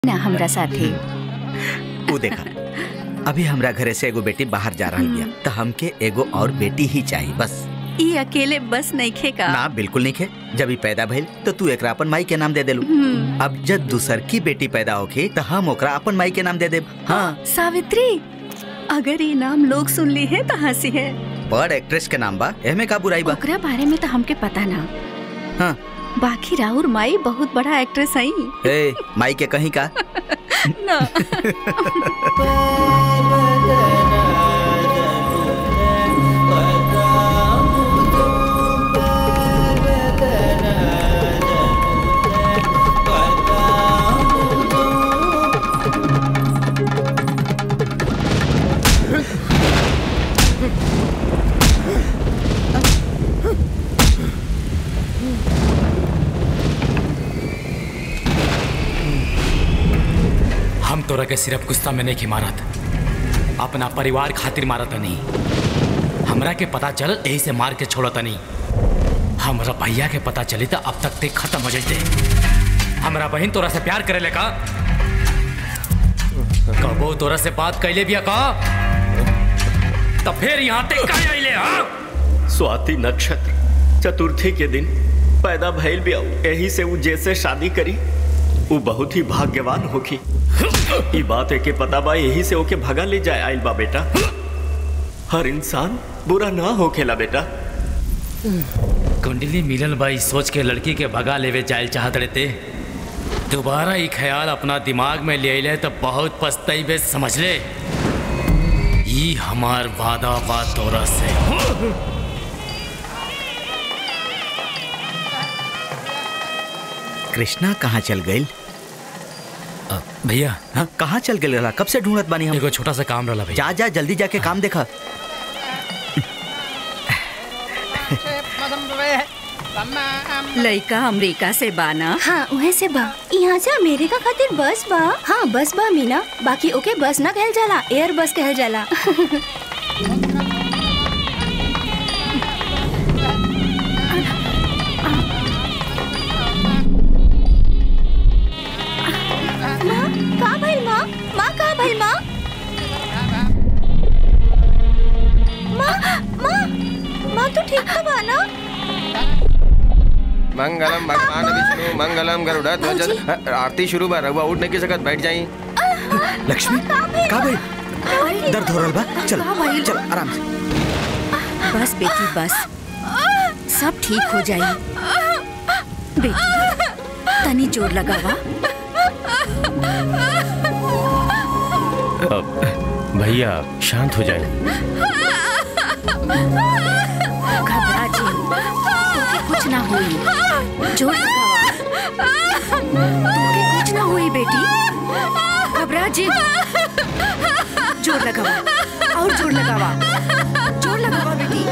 ना हमरा साथे ऊ देखा अभी हमरा घरे से एगो बेटी बाहर जा रही बिया तो हमके एगो और बेटी ही चाहिए बस ई अकेले बस नहीं खेका ना बिल्कुल नहीं खे जब ही पैदा भइल तो तू एकरा अपन माई के नाम दे देलू हम्म, अब जब दूसर की बेटी पैदा होखी तो हम ओकरा अपन माई के नाम दे देब हाँ सावित्री अगर ये नाम लोग सुन ली है तो हंसी है बड़ एक्ट्रेस के नाम बा एमे का बुराई बा ओकरा बारे में तो हमके पता ना हाँ बाकी राहुल माई बहुत बड़ा एक्ट्रेस आई ए माई के कहीं का ना हम तोरा के सिर्फ गुस्सा में नहीं की मारत अपना परिवार खातिर मारत नहीं हमरा के पता चल यही से मार के छोड़त नहीं हमरा भैया के पता चली तो अब तक ते खत्म हो जाते हमरा बहन तोरा से प्यार करे का कबो तोरा से बात कैले बिया का तो फिर यहाँ ते काहे आइले हाँ स्वाति नक्षत्र चतुर्थी के दिन पैदा भइल भी यही से वो जैसे शादी करी वो बहुत ही भाग्यवान होखी ई बात के पता बा यही से ओके भगा ले जाए आइल बा बेटा हर इंसान बुरा ना होखेला बेटा कुंडली मिलल बाई सोच के लड़की के भगा लेवे जायल चाहत रहते दोबारा ये ख्याल अपना दिमाग में ले ले तो बहुत पछताइबे समझ ले ये हमार वादा बा तोरा से कृष्णा कहाँ चल गई अ, भैया हाँ कहाँ चल गई रहा कब से ढूंढत बानी हम एगो छोटा सा काम रहला भैया जा जा जल्दी जाके काम देखा लड़का अमेरिका से बाना हाँ उहे से बा यहाँ से अमेरिका खातिर बस बा हाँ बस बा मीना बाकी ओके बस ना कहल जाला एयर बस कहल जाला माँ का भइल माँ माँ का भइल माँ माँ माँ माँ तू ठीक तो बा ना मंगलम भगवान विष्णु मंगलम गरुड़ ध्वज आरती शुरू बा रघुआ उठ नहीं की सकत बैठ जाई लक्ष्मी का भाई दर्द हो रहा बा चल चल आराम से बस बेटी बस सब ठीक हो जाई बेटी तनी जोर लगावा भैया शांत हो जाए घबरा जी तोके कुछ ना होई जोर लगावा तोके कुछ ना होई बेटी घबरा जी जोर लगावा और जोर लगावा जोर लगावा बेटी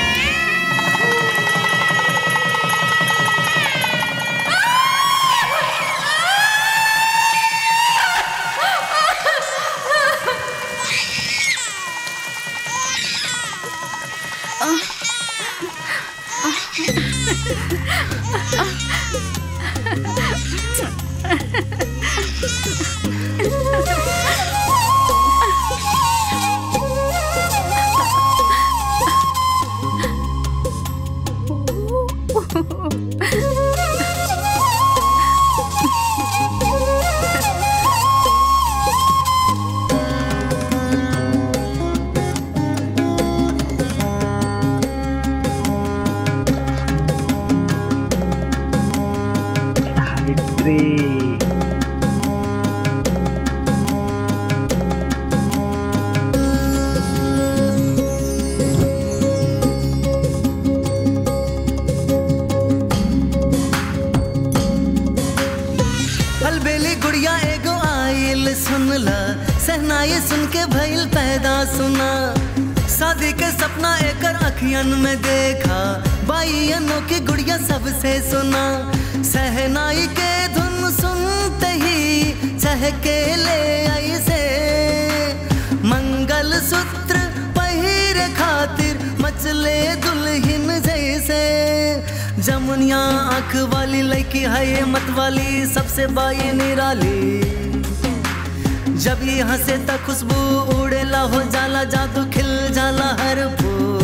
अलबेली गुड़िया एगो आइल सुनला सहनाई सुन के भइल पैदा सुना शादी के सपना एकर अखियन में देखा बाइयनों की गुड़िया सबसे सुना सहनाई के धुन सुनते ही चहके ले आई से मंगल सूत्र पहिरे खातिर मचले दुल्हन जैसे जमुनिया आंख वाली लड़की है ये मत वाली सबसे बाई निराली जब यहाँ से तक खुशबू उड़ेला हो जाला जादू खिल जाला हर फूल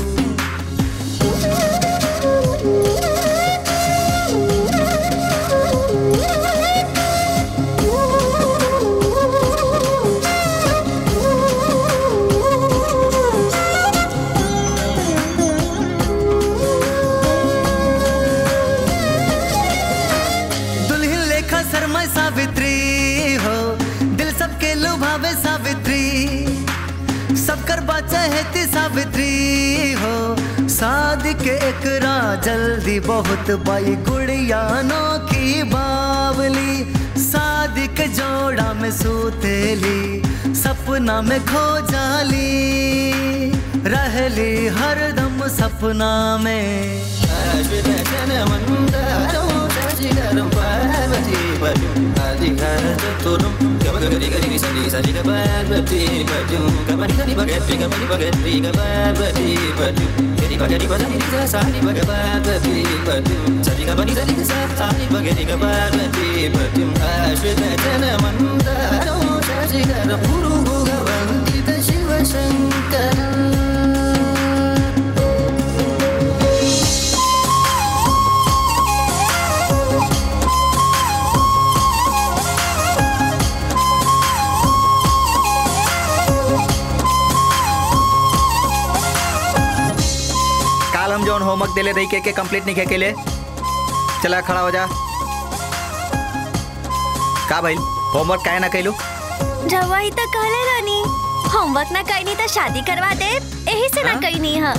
दुल्हन लेखा शर्मा सावित्री हो दिल सबके लुभावे सावित्री सब कर चाहती सावित्री हो शादी के एकरा जल्दी बहुत बाई गुड़ियानो की बावली शादी के जोड़ा में सूतेली सपना में खो जाली रहली हरदम सपना में काल हम जौन होमवर्क देले रही के, के कंप्लीट नहीं के ले चला खड़ा हो जा का भाई होमवर्क काहे ना कैलू रवा ही तो कहले रानी होमवर्क ना कईनी तो शादी करवा दे यही से ना हाँ? कईनी है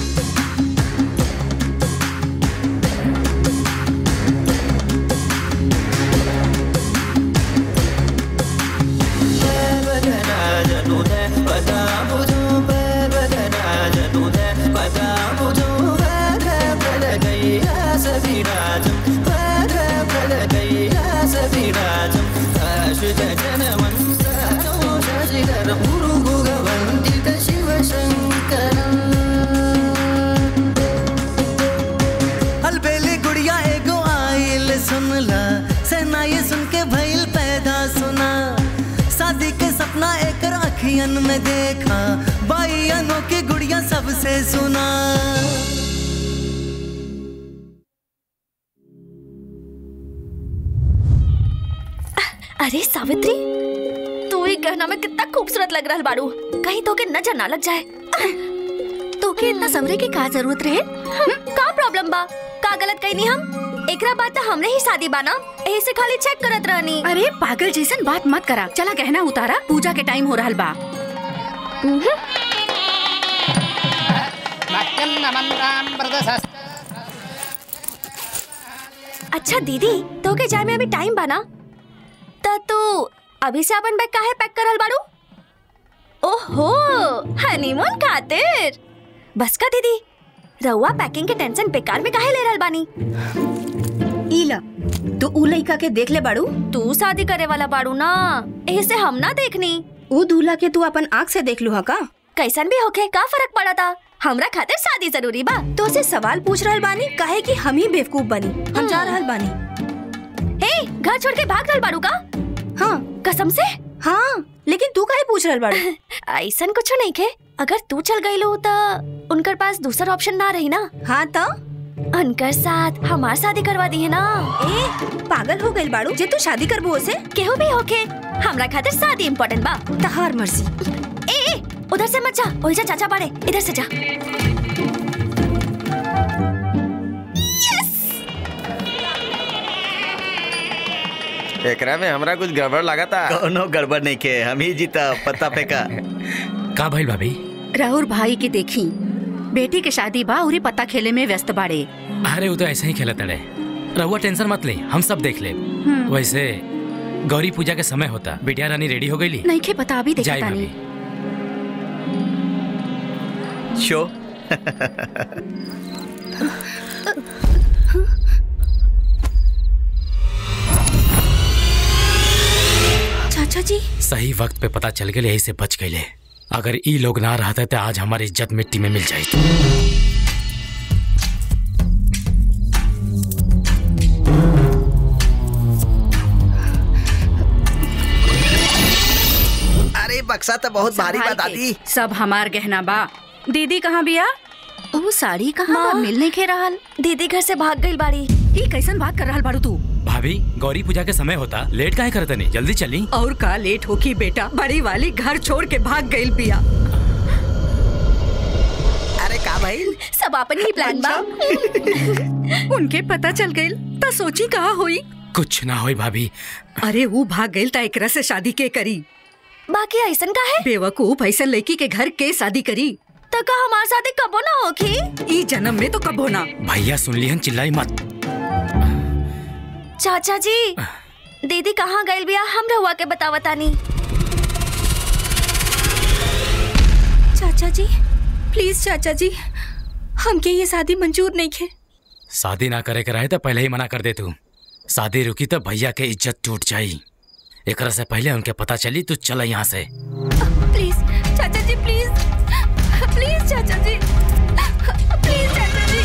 अलबेली गुड़िया एगो आइल सुनला सेना ये सुन के भइल पैदा सुना शादी के सपना एकर अखियन में देखा बाइयनों की गुड़िया सबसे सुना अरे सावित्री तू ही गहना में कितना खूबसूरत लग रहा बारू कहीं तो के नजर ना लग जाए तो के इतना समरे की का जरूरत रहे हम्म, का प्रॉब्लम बा का गलत कहीं हम एकरा बात तो हमरे ही शादी बाना एही से खाली चेक करत रहनी अरे पागल जैसन बात मत करा चला गहना उतारा पूजा के टाइम हो रहा बा अच्छा दीदी तो के जाए में अभी टाइम बाना त तू अभी से अपन बैग काहे पैक करल बाड़ू ओहो हनीमून खातिर बस का दीदी रउआ पैकिंग के टेंशन बेकार में काहे ले रहल बानी इला तो उ लइका के देख ले बाड़ू तू शादी करे वाला बाड़ू ना एही से हम ना देखनी उ दूल्हा के तू अपन आँख से देख लू हा का कैसन भी होखे का फर्क पड़ा था हमरा खातिर शादी जरूरी बा तो से सवाल पूछ रहल बानी काहे कि हम ही बेवकूफ बनी हम जा रहल बानी हे घर छोड़ के भाग रहल बाड़ू का हाँ कसम से हाँ लेकिन तू काहे पूछ रहल बाड़ू ऐसन कुछ नहीं खे अगर तू चल गई लो तो उनकर पास दूसरा ऑप्शन ना रही ना हाँ तो उनकर साथ हमार शादी करवा दी है ना ए पागल हो गइल बाड़ू जे तू शादी करबो ओसे केहू भी होके हमरा खातिर शादी इम्पोर्टेंट बा तहार मर्जी ए ए उधर से मत जा ओइजा चाचा बाड़े इधर से जा एकरा में हमरा कुछ गड़बड़ लगा था कोनो गड़बड़ नहीं के हम ही जीता पत्ता फेंका का भइल भाभी राहुल भाई के देखी बेटी के शादी बा उरी पत्ता खेले में व्यस्त बाड़े अरे वो तो ऐसे ही खेलत अड़े रहुआ टेंशन मत ले हम सब देख ले वैसे गौरी पूजा के समय होता बिटिया रानी रेडी हो गई नहीं के पता अभी जाए देखता भाभी नहीं शो चाचा जी सही वक्त पे पता चल गए यही से बच गए अगर ई लोग ना रहते तो आज हमारी इज्जत मिट्टी में मिल जाती बक्सा तो बहुत भारी बा संभाल के। दादी सब हमार गहना बा दीदी कहाँ बिया वो साड़ी कहाँ माँ बा? मिलने के रहल दीदी घर से भाग गई बाड़ी ई कैसन बात कर रहल बाड़ू तू भाभी गौरी पूजा के समय होता लेट काहे करत नहीं जल्दी चली और का लेट होकी बेटा बड़ी वाली घर छोड़ के भाग गई बिया अरे का भाई सब अपन ही प्लान बा उनके पता चल गई त सोची कहा हुई कुछ ना होई भाभी अरे वो भाग गई त एकरा से शादी के करी बाकी ऐसन का है बेवकूफ ऐसा लड़की के घर के शादी करी तो का हमारे साथ कबो ना होखी ई जन्म में तो कबो ना भैया सुन लिहन चिल्लाई मत चाचा जी दीदी कहाँ गई बिया हम रहुआ के बतावतानी चाचा जी प्लीज चाचा जी हमके ये शादी मंजूर नहीं खे शादी ना करे के रहे तो पहले ही मना कर दे तू शादी रुकी तो भैया के इज्जत टूट जाई एकरा से पहले उनके पता चली तू चल यहाँ से प्लीज चाचा जी प्लीज प्लीज चाचा जी प्लीज चाचा जी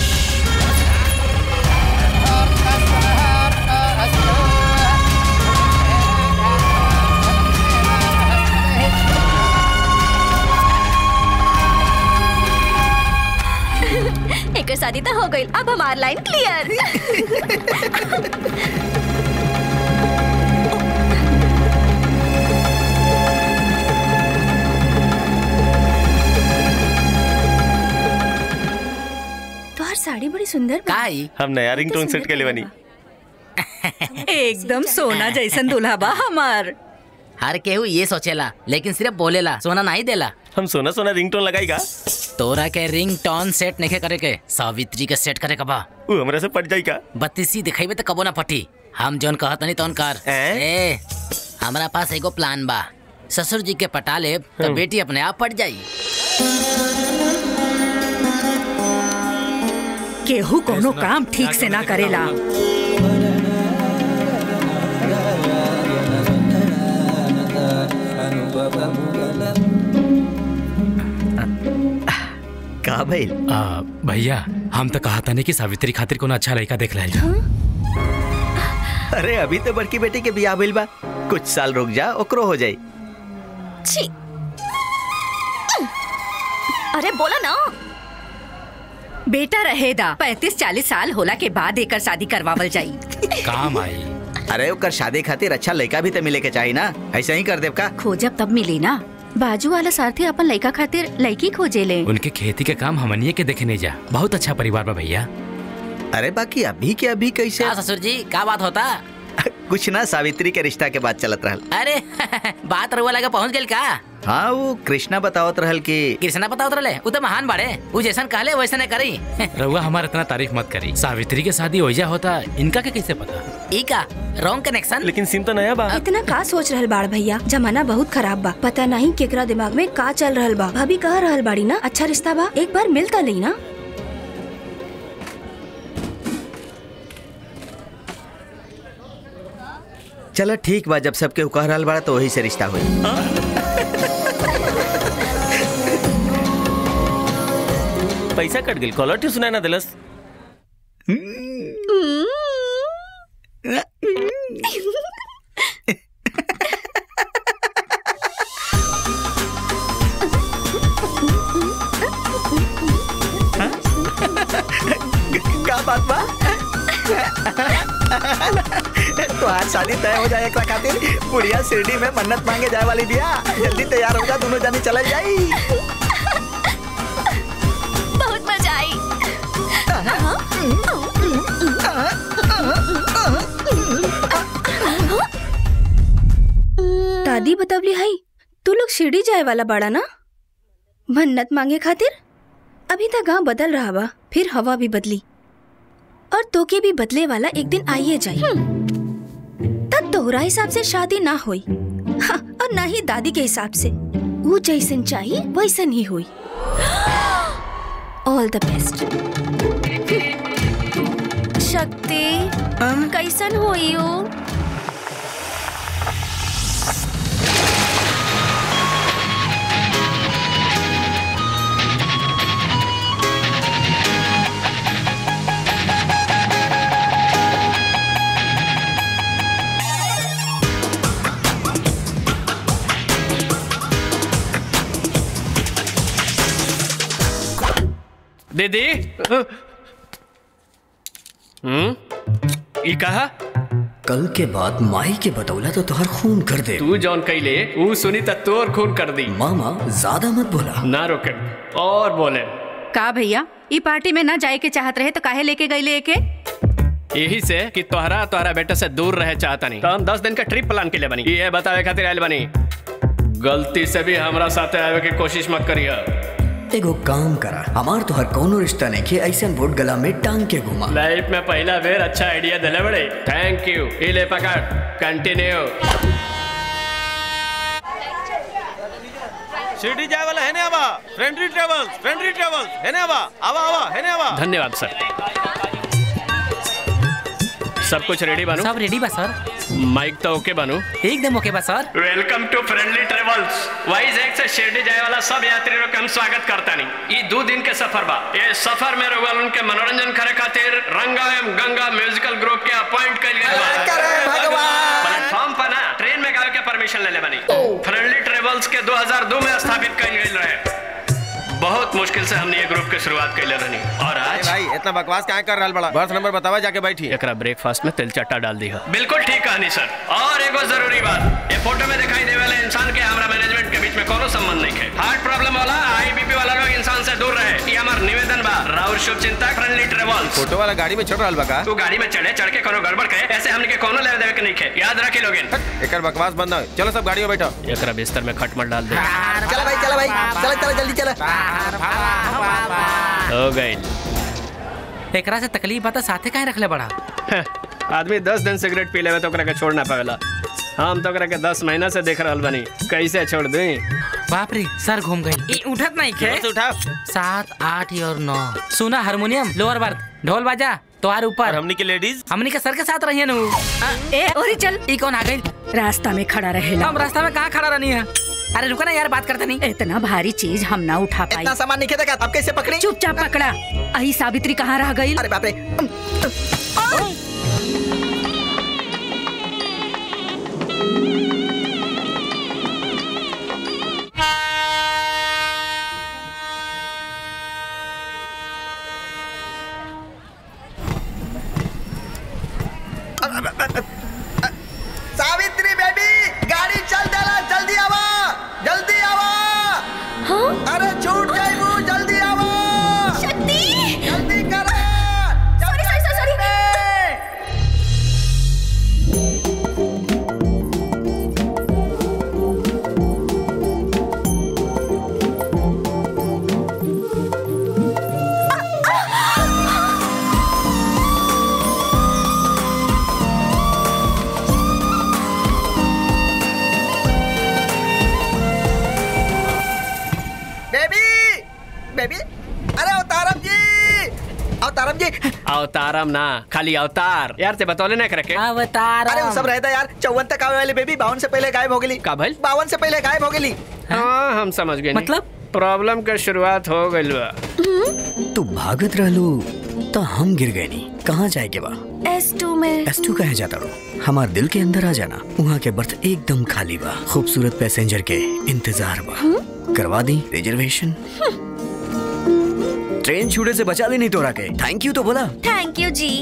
एक शादी तो हो गई अब हमारी लाइन क्लियर तोहर साड़ी बड़ी सुंदर बा। काई हम नया रिंगटोन सेट के लिए बनी एकदम सोना जैसन दूल्हा बा हमार हर केहू ये सोचेला लेकिन सिर्फ बोलेला सोना नहीं देला हम सोना सोना रिंगटोन लगाईगा तोरा के रिंग टोन सेट नहीं करे के सावित्री के सेट करे कबा वो हमरा से पट जाएगा बत्तीसी दिखाई तो कबो ना पटी हम जोन कहत नहीं तोन कर हैं? ए हमरा पास एगो प्लान बा ससुर जी के पटा ले तो बेटी अपने आप पट जाई केहू कोनो काम ठीक से ना करेला का भाई आ, भैया हम तो कहा था नहीं कि सावित्री खातिर कोनो अच्छा लड़का देख लाइल जा अरे अभी तो बड़की बेटी के बियाह भइल बा कुछ साल रुक जा ओकरो हो जाई छी अरे बोला ना बेटा रहेदा पैंतीस चालीस साल होला के बाद एकर शादी करवावल जाई काम आई अरे ओकर शादी खातिर अच्छा लड़का भी तो मिले के चाहिए ना ऐसा ही कर देव का खोजब तब मिली ना बाजू वाला सारथी अपन लड़का खातिर लड़की खोजे ले उनके खेती के काम हमनिए के देखे नहीं जा बहुत अच्छा परिवार बा भैया अरे बाकी अभी के अभी कैसे क्या ससुर जी का बात होता कुछ ना सावित्री के रिश्ता के बाद चलत रहल अरे बात रुआ लगा पहुंच गई का हाँ वो कृष्णा बतावत रहल कि कृष्णा पता उतरले उ तो महान बाड़े उ जैसन कहले वैसे ने करी रउआ हमारा इतना तारीफ मत करी सावित्री के शादी ओइजा होता इनका के कैसे पता ई का रॉन्ग कनेक्शन लेकिन सिम तो नया बा इतना का सोच रहल बाड़ भैया जमाना बहुत खराब बा पता नहीं केकरा दिमाग में का चल रहल बा भाभी कह रहल बाड़ी ना अच्छा रिश्ता बा एक बार मिल त ली ना चलो ठीक बा जब सबके कह रहल बड़ा तो वही से रिश्ता हुई पैसा कट गई कॉलर ट्यून सुनाई ना दिलस का बात बा तो आज शादी तय हो जाए एकरा खातिर बुढ़िया शिरडी में मन्नत मांगे जाए वाली बिया जल्दी तैयार हो जा दोनों जानी चल जाई बहुत मजा आई दादी बतवली हई तू लोग शिरडी जाए वाला बाड़ा ना मन्नत मांगे खातिर अभी तक गांव बदल रहा बा फिर हवा भी बदली और तोके भी बदले वाला एक दिन आइए जाई तब तोहरा हिसाब से शादी ना होई हाँ, और ना ही दादी के हिसाब से वो जैसन चाहिए वैसन ही हुई ऑल द बेस्ट शक्ति कैसन होई हो दीदी हम्म ई कहा कल के बाद माई के बतौला तो तुहर खून कर दे तू जौन कैले ऊ सुनी त तोर खून कर दी मामा ज्यादा मत बोला ना रोके और बोले का भैया ई पार्टी में ना जाए के चाहत रहे तो काहे लेके गईले एके यही से कि तोहरा तोहरा बेटा से दूर रहे चाहता नहीं तो हम दस दिन का ट्रिप प्लान के लिए बनी ये बतावे खातिर आयल बनी गलती से भी हमरा साथे आवे की कोशिश मत करिए एगो काम करा हमार तोहर कोनो रिश्ता नहीं के ऐसा वोट गला में टांग के घुमा लाइफ में पहला बेर अच्छा आइडिया दिले बड़े थैंक यू ये ले पकड़ कंटिन्यू शिरडी जाए वाला है ने आवा फ्रेंडली ट्रेवल्स फ्रेंडली ट्रेवल्स है ने आवा आवा आवा है ने आवा धन्यवाद सर सब कुछ रेडी बानू सब रेडी बा सर माइक तो ओके बानू एकदम ओके बा sir welcome to friendly travels Vizag से शिरडी जाए वाला सब यात्री लोग के हम स्वागत करता नहीं ये दो दिन के सफर बा ये सफर में रहुआ उनके मनोरंजन करे खातिर रंगा एवं गंगा म्यूजिकल ग्रुप के अपॉइंट कर गए बा प्लेटफॉर्म पर ना ट्रेन में गावे के परमिशन ले ले बनी फ्रेंडली ट्रेवल्स के 2002 में स्थापित कइल गइल रहे बहुत मुश्किल से हमने ये ग्रुप के शुरुआत कैले रहनी और आज भाई इतना बकवास क्या कर रहा बड़ा बर्थ नंबर बतावा जाके बैठी एकरा ब्रेकफास्ट में तिल चट्टा डाल दी बिल्कुल ठीक कहानी सर और एगो जरूरी बात ये फोटो में दिखाई दे वाले इंसान के हमारा मैनेजमेंट के बीच में कोनो संबंध नहीं है हार्ट प्रॉब्लम वाला हाई बीपी वाला लोग इंसान से दूर रहे ये हमार निवेदन बा राहुल शुभ चिंतक फ्रेंडली ट्रेवल्स फोटो वाला गाड़ी में चढ़ रहा बका तू गाड़ी में चढ़े चढ़ के कोनो गड़बड़ करे ऐसे हमने के कोनो लेवे देवे के नहीं है याद रखी लोगिन एक बकवास बंद हो चलो सब गाड़ी में बैठो एकरा बिस्तर में खटमल डाल दे चला भाई चला भाई चला चला जल्दी चला हो गई एकरा से तकलीफ बता साथे काहे रखले बड़ा आदमी दस दिन सिगरेट पी लेवे तो ओकरा के छोड़ ना पावेला हम तो ओकरा के दस महीना से देख रहल बनी कैसे छोड़ दी बाप रे सर घूम गई ई उठत नहीं खे उठा सात आठ और नौ सुना हारमोनियम लोअर बर्थ ढोल बाजा तोहार ऊपर हमनी के लेडीज हमनी के सर के साथ रहिए नु ए ओरी चल ई कौन आ गई रास्ता में खड़ा रहेला हम रास्ता में कहाँ खड़ा रहनी है अरे रुको ना यार बात करते नहीं इतना भारी चीज हम ना उठा पाई इतना सामान नहीं देखा अब कैसे पकड़ी चुपचाप पकड़ा अही सावित्री कहाँ रह गई अरे बाप रे सावित्री बेबी गाड़ी चल देला जल्दी आवा जल्दी आवा हाँ अरे छूट जाइबू जल्दी आवा शक्ति जल्दी करा sorry sorry sorry baby baby अरे अवतारम जी अवतारम जी अवतारम ना खाली अवतार यार ते बतौले ना करे के अवतार अरे वो सब रहता यार चौवन तक आवे वाली बेबी बावन से पहले गायब हो गई का भइल बावन से पहले गायब हो गई हाँ हम समझ गए मतलब? प्रॉब्लम के शुरुआत हो गइल बा तू भागत रहलू तो हम गिर गए नी कहाँ जाए के बा एस टू में एस टू कहे जाता रो हमार दिल के अंदर आ जाना वहाँ के बर्थ एकदम खाली बा खूबसूरत पैसेंजर के इंतजार बा करवा दी रिजर्वेशन ट्रेन छूटे से बचा ली नहीं तोरा के थैंक यू तो बोला थैंक यू जी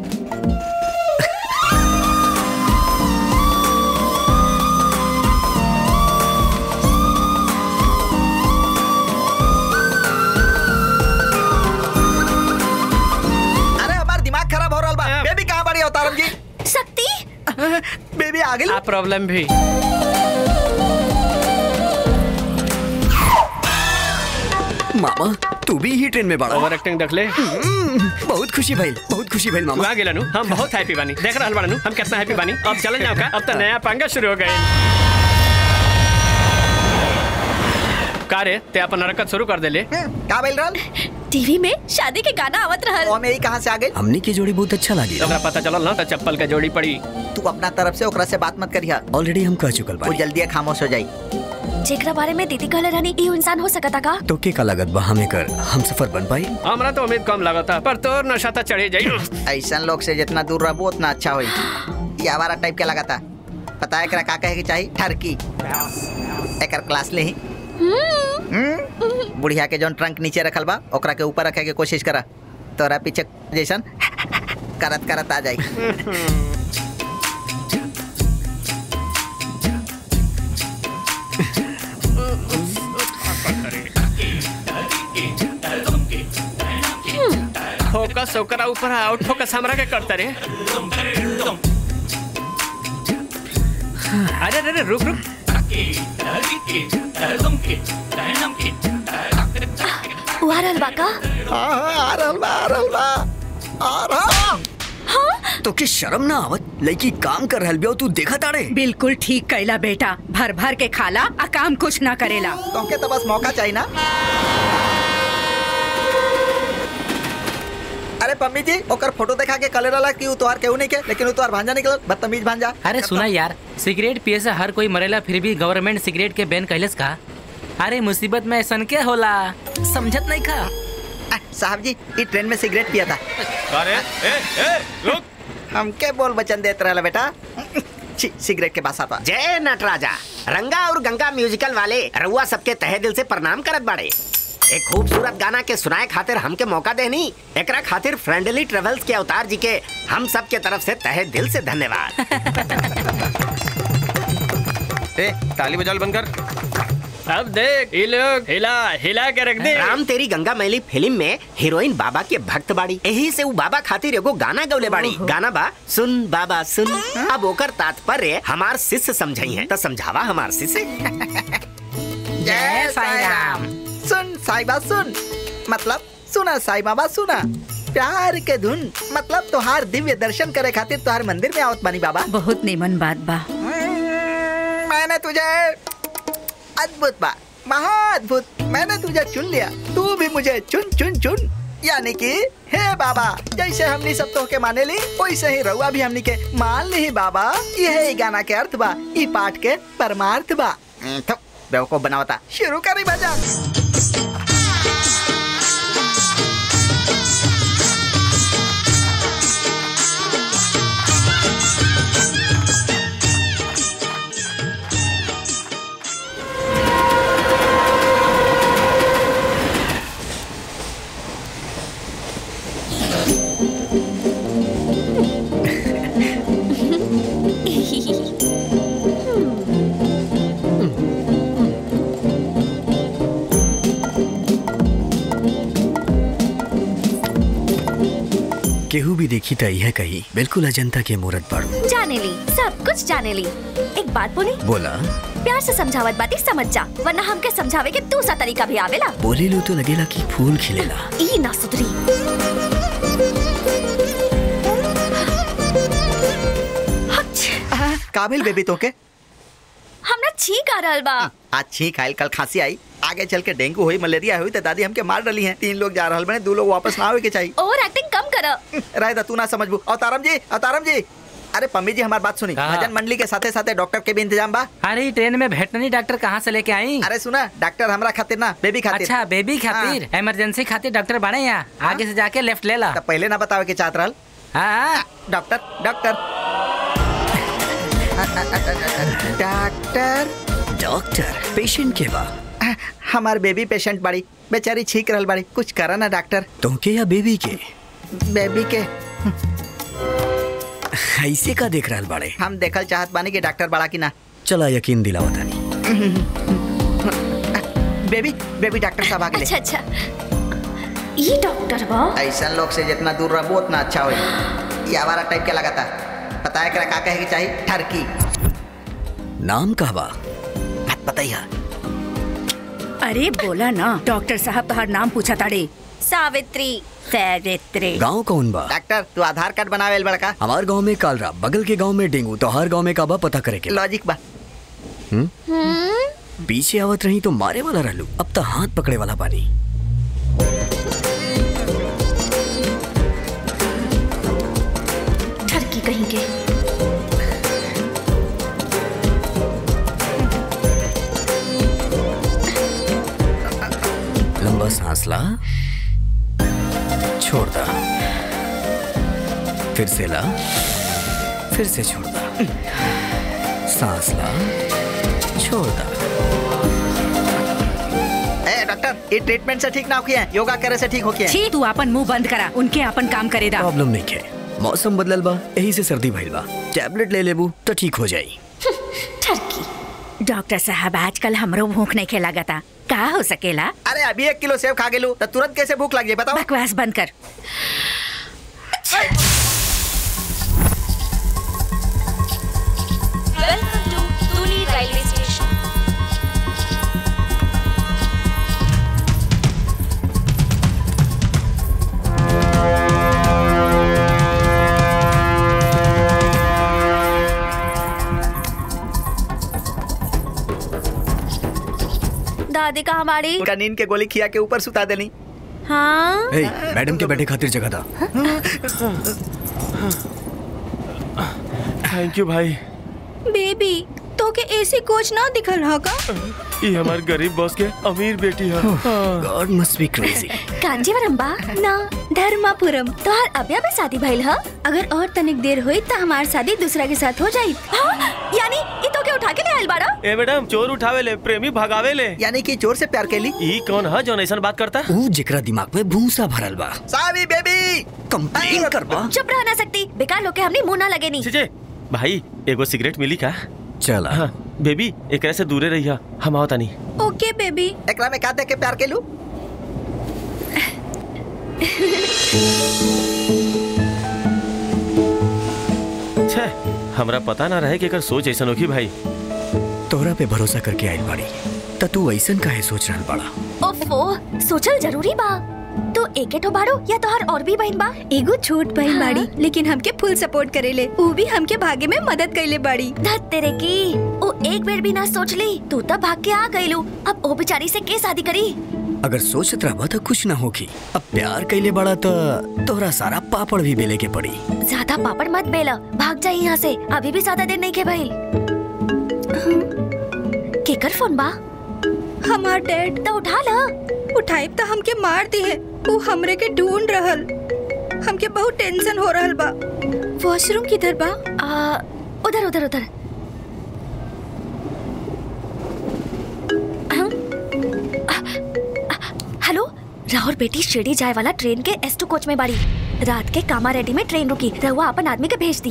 अरे हमार दिमाग खराब हो रहा बा बेबी कहाँ बड़ी अवतारम जी शक्ति बेबी आ गई आ प्रॉब्लम भी मामा तू भी ही ट्रेन में बड़ा ओवर एक्टिंग देख ले बहुत खुशी भइल बहुत खुशी भइल मामा वहाँ गेला नु हम बहुत हैप्पी बानी देख रहल बानी हम कितना हैप्पी बानी अब चलन जाओ का अब तो नया पंगा शुरू हो गए का रे ते अपन हरकत शुरू कर देले का बोल रहा टीवी में शादी के गाना आवत रहल वो मेरी कहाँ से आ गई हमनी की जोड़ी बहुत अच्छा लगी ओकरा पता चलल ना तो चप्पल के जोड़ी पड़ी तू अपना तरफ से ओकरा से बात मत करिया ऑलरेडी हम कह चुकल वो बानी जल्दी खामोश हो जाई जेकरा बारे में दीदी कहले रहनी ई इंसान हो सकता का तो के का लागत बा हमें कर हम सफर बन पाई हमरा तो उम्मीद कम लगता पर तोर नशा तो चढ़ी जाई ऐसा लोग से जितना दूर रहबो उतना अच्छा होई ये आवारा टाइप के लगाता पता है एकरा का कहे के चाहिए ठरकी एकर क्लास ले ही हम्म? बुढ़िया के जौन ट्रंक नीचे रखल बा ओकरा के ऊपर रखे के कोशिश करा तोरा पीछे जैसन करत करत आ जाई फोकस ओकरा ऊपर आउट फोकस हमरा के करता रे अरे अरे अरे, रुक रुक वो आ रहल बा का हाँ हाँ आ रहल बा आ रहल बा आ रहल तो की शर्म ना आवत लड़की काम कर रहल बिया तू देखा ताड़े बिल्कुल ठीक कैला बेटा भर भर के खाला आ काम कुछ ना करेला तोके तो बस मौका चाहिए ना अरे पम्मी जी ओकर फोटो देखा के कले रहला कि उ तोहार केहू नहीं के लेकिन उ तोहार भांजा निकलल बदतमीज भांजा अरे सुना यार सिगरेट पिए से हर कोई मरेला फिर भी गवर्नमेंट सिगरेट के बैन कैलस का अरे मुसीबत में ऐसा के होला समझत नहीं खा आ, साहब जी ई ट्रेन में सिगरेट पिया था अरे ए ए रुक हमके बोल बचन देत रहला बेटा छी सिगरेट के पास आता जय नटराजा रंगा और गंगा म्यूजिकल वाले रउआ सबके तहे दिल से प्रणाम करत बाड़े एक खूबसूरत गाना के सुनाए खातिर हमके मौका देनी एकरा खातिर फ्रेंडली ट्रेवल्स के अवतार जी के हम सब के तरफ से तहे दिल से धन्यवाद ए ताली बजाल बंद कर अब देख ये लोग हिला हिला के रख दे राम तेरी गंगा मैली फिल्म में हीरोइन बाबा के भक्त बाड़ी यही से उ बाबा खातिर एगो गाना गौले बाड़ी गाना बा सुन बाबा सुन अब ओकर तात्पर्य हमार शिष्य समझई है तो समझावा हमार शिष्य जय साई राम सुन साई बाबा सुन मतलब सुना साई बाबा सुना प्यार के धुन मतलब तोहार दिव्य दर्शन करे खातिर तोहार मंदिर में आवत बानी बाबा बहुत निमन बात बा मैंने तुझे अद्भुत बा महाअद्भुत मैंने तुझे चुन लिया तू भी मुझे चुन चुन चुन यानी कि हे बाबा जैसे हमनी सब तो के माने ली वैसे ही रहुआ भी हमनी के मान ली बाबा यह गाना के अर्थ बा ई पाठ के परमार्थ बा हम्म, तो बेवकूफ बनावता शुरू करी भजन केहू भी देखी त यह कही बिल्कुल अजंता के मूरत बाड़ू जाने ली सब कुछ जाने ली एक बात बोली बोला प्यार से समझावत बाती समझ जा वरना हमके समझावे के दूसरा तरीका भी आवेला बोले लो तो लगेला कि फूल खिलेला ई ना सुधरी काबिल बेबी तो के हमरा छींक आ रहल बा आज छींक आयल कल खांसी आई आगे चल के डेंगू हुई मलेरिया हुई तो दादी हमके मार डली हैं तीन लोग जा रहल बने दो लोग वापस ना आवे के चाहिए ओवर एक्टिंग कम कर राय तू ना समझबू अवतारम जी अवतारम जी अरे पम्मी जी हमारी बात सुनी हाँ। भजन मंडली के साथे साथे डॉक्टर के भी इंतजाम बा अरे ट्रेन में वेटरनरी डॉक्टर कहाँ से लेके आई अरे सुना डॉक्टर हमरा खातिर ना बेबी खातिर अच्छा बेबी खातिर इमरजेंसी खातिर डॉक्टर बने यहाँ आगे से जाके लेफ्ट ले ला तो पहले ना बतावे के चाहत रहल हाँ doctor doctor doctor doctor patient के बा हमार बेबी पेशेंट बाड़ी बेचारी छींक रहल बाड़ी कुछ करा ना डॉक्टर तुमके या बेबी के बेबी के ऐसे का देख रहल बाड़े हम देखल चाहत बानी कि डॉक्टर बड़ा की ना चला यकीन दिलाओ तानी बेबी बेबी डॉक्टर साहब आ गए अच्छा अच्छा ई डॉक्टर बा ऐसा लोग से जितना दूर रहो उतना अच्छा हो ये आवारा टाइप के लगाता पता है क्या कहे की चाहिए ठरकी नाम का बा मत बताइए अरे बोला ना डॉक्टर साहब तोहार नाम पूछा ताड़े सावित्री सावित्री गांव कौन बा डॉक्टर तू आधार कार्ड बनावे बड़का हमार गांव में कालरा बगल के गांव में डेंगू तो हर गांव में का बा पता करे के लॉजिक बा हम्म? पीछे आवत रही तो मारे वाला रहलू अब तो हाथ पकड़े वाला बानी ठरकी कहीं के लंबा सांस ला छोड़ दा फिर से ला फिर से छोड़ दा सांस ला छोड़ दा ए डॉक्टर ये ट्रीटमेंट से ठीक ना होके योगा करे से ठीक होके छी तू अपन मुंह बंद करा उनके अपन काम करे दा प्रॉब्लम नहीं है मौसम बदलल बा यही से सर्दी भइल बा टैबलेट ले लेबू तो ठीक हो जाई डॉक्टर साहब आजकल हमरो भूख नहीं खेला गता का हो सकेला अरे अभी एक किलो सेब खा गेलू तो तुरंत कैसे भूख लग जाए बताओ बकवास बंद कर welcome to Tuni railway station दादी कहाँ बाड़ी उनका नींद के गोली खिया के ऊपर सुता देनी हाँ ए, मैडम के बैठे खातिर जगह था थैंक यू भाई बेबी तो के एसी कोच ना दिखल हा का ये हमार गरीब बॉस के अमीर बेटी है God must be crazy Kanjeevaram बा ना धर्मापुरम तोहार अभी अभी शादी भइल ह अगर और तनिक देर हुई तो हमार शादी दूसरा के साथ हो जाई हाँ, यानी ई तो के उठा के ले आइल बाड़ा ए मैडम चोर उठावे ले प्रेमी भगावे ले यानी कि चोर से प्यार कैली ई कौन है जो ऐसा बात करता ऊ जेकरा दिमाग में भूसा भरल बा सावी बेबी कंप्लेन करबा चुप रह ना सकती बेकार लोग के हमने मुंह ना लगे नी छे भाई एगो सिगरेट मिली का चला हाँ बेबी एकरा से दूरे रहिया हम आवता नहीं ओके बेबी एकरा में का देख के प्यार कैलू छे हमरा पता ना रहे कि एकर सोच ऐसा होगी भाई तोहरा पे भरोसा करके आइल बाड़ी त तू ऐसन काहे सोच रहल बाड़ा ओफो सोचल जरूरी बा तो एके ठो बाड़ो या तोहार और भी बहन बा एगो छोट बहन बाड़ी लेकिन हमके फुल सपोर्ट करेले ऊ भी हमके भागे में मदद कैले बाड़ी धत तेरे की ओ एक बेर भी ना सोच ली तू तब भाग के आ गईलू अब ओ बेचारी से के शादी करी अगर सोचत रहबा तो कुछ ना होगी अब प्यार कैले बड़ा तो तोहरा सारा पापड़ भी बेले के पड़ी ज्यादा पापड़ मत बेला भाग जा यहाँ से अभी भी ज्यादा देर नहीं के भाई केकर फोन बा हमार डैड तो उठा ला उठाई तो हमके मार दी है वो हमरे के ढूंढ रहल हमके बहुत टेंशन हो रहल बा वॉशरूम किधर बा आ, उधर उधर उधर हाँ? आ, आ, हेलो राहुल बेटी शिरडी जाए वाला ट्रेन के एस टू कोच में बाड़ी रात के कामा रेडी में ट्रेन रुकी रहुआ अपन आदमी के भेज दी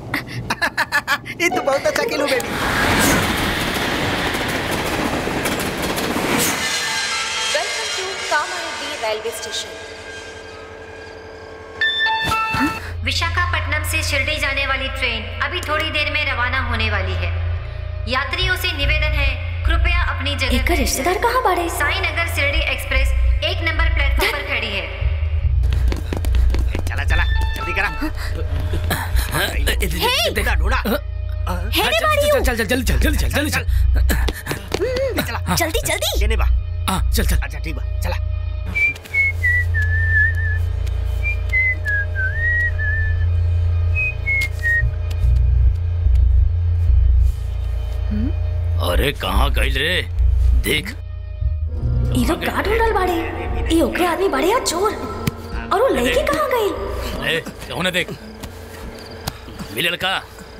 ये तो बहुत अच्छा खेलू baby welcome to Kamareddy railway station Visakhapatnam से शिरडी जाने वाली ट्रेन अभी थोड़ी देर में रवाना होने वाली है यात्रियों से निवेदन है कृपया अपनी जगह एक रिश्तेदार कहाँ बाड़े साई नगर शिरडी एक्सप्रेस एक नंबर प्लेटफॉर्म पर खड़ी है चला चला जल्दी करा हे! ढूंढा ढूंढा है रे बाड़ी चल चल चल जल्दी चल जल्दी चल जल्दी चल चला जल्दी जल्दी ये नहीं बा हाँ चल चल अच्छा ठीक बा चला अरे कहाँ गई रे देख ये लोग का ढूंढल बाड़े ये ओकरे आदमी बाड़े या चोर और वो लड़की कहाँ गई ए कौन देख मिले लड़का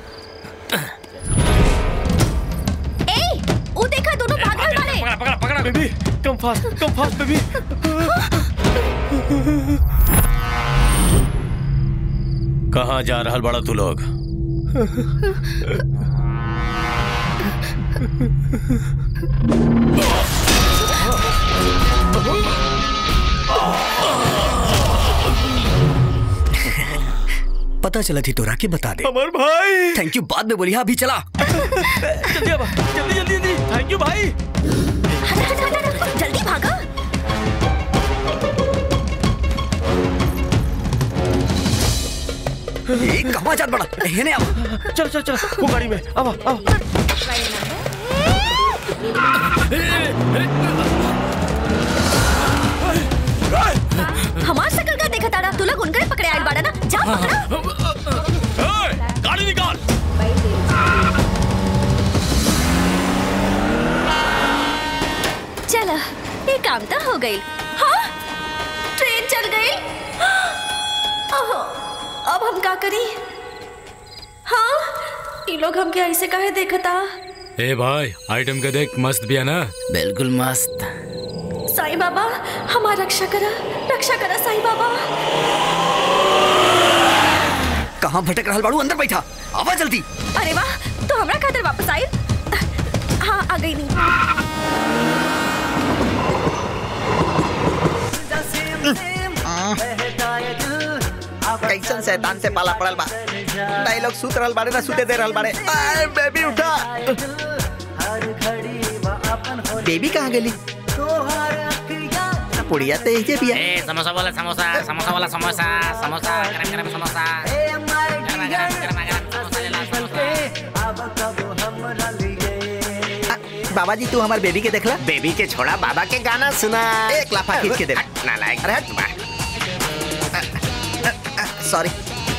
ए वो देखा दोनों भाग रहल बाड़े पकड़ा पकड़ा पकड़ा baby come fast come fast baby कहाँ जा रहल बड़ा तू लोग पता चला थी तोरा के बता दे अमर भाई थैंक यू बाद में बोली हाँ अभी चला जल्दी अब जल्दी जल्दी जल्दी थैंक यू भाई हट हट हट हट जल्दी भागा ए, कहाँ जात बड़ा हेने आओ चल चल चल वो गाड़ी में अब अब हमार शकल का देखा ताड़ा तू लोग उनके पकड़े आइल बाड़ा ना जा पकड़ा गाड़ी निकाल चलो ये काम तो हो गई हाँ ट्रेन चल गई ओहो अब हम का करी हाँ ये लोग हमके ऐसे काहे देखता ए भाई आइटम के देख मस्त भी है ना बिल्कुल मस्त साईं बाबा हमार रक्षा करा रक्षा करा साईं बाबा कहाँ भटक रहा बाड़ू अंदर बैठा आवा जल्दी अरे वाह तो हमरा खातिर वापस आई हाँ आ गई नहीं कैसन शैतान से पाला पड़ल बा नहीं लोग सुत रहल बाड़े ना सुते दे रहल बाड़े आए, बेबी उठा बेबी कहाँ गेली पुड़िया तो यही बिया ए समोसा वाला समोसा समोसा वाला समोसा समोसा गरम गरम समोसा गरमा गरम गरमा गरम समोसा ले ला समोसा बाबा जी तू हमारे बेबी के देखला बेबी के छोड़ा बाबा के गाना सुना एक लाफा खींच के दे हट, नालायक अरे हट। वाह। सॉरी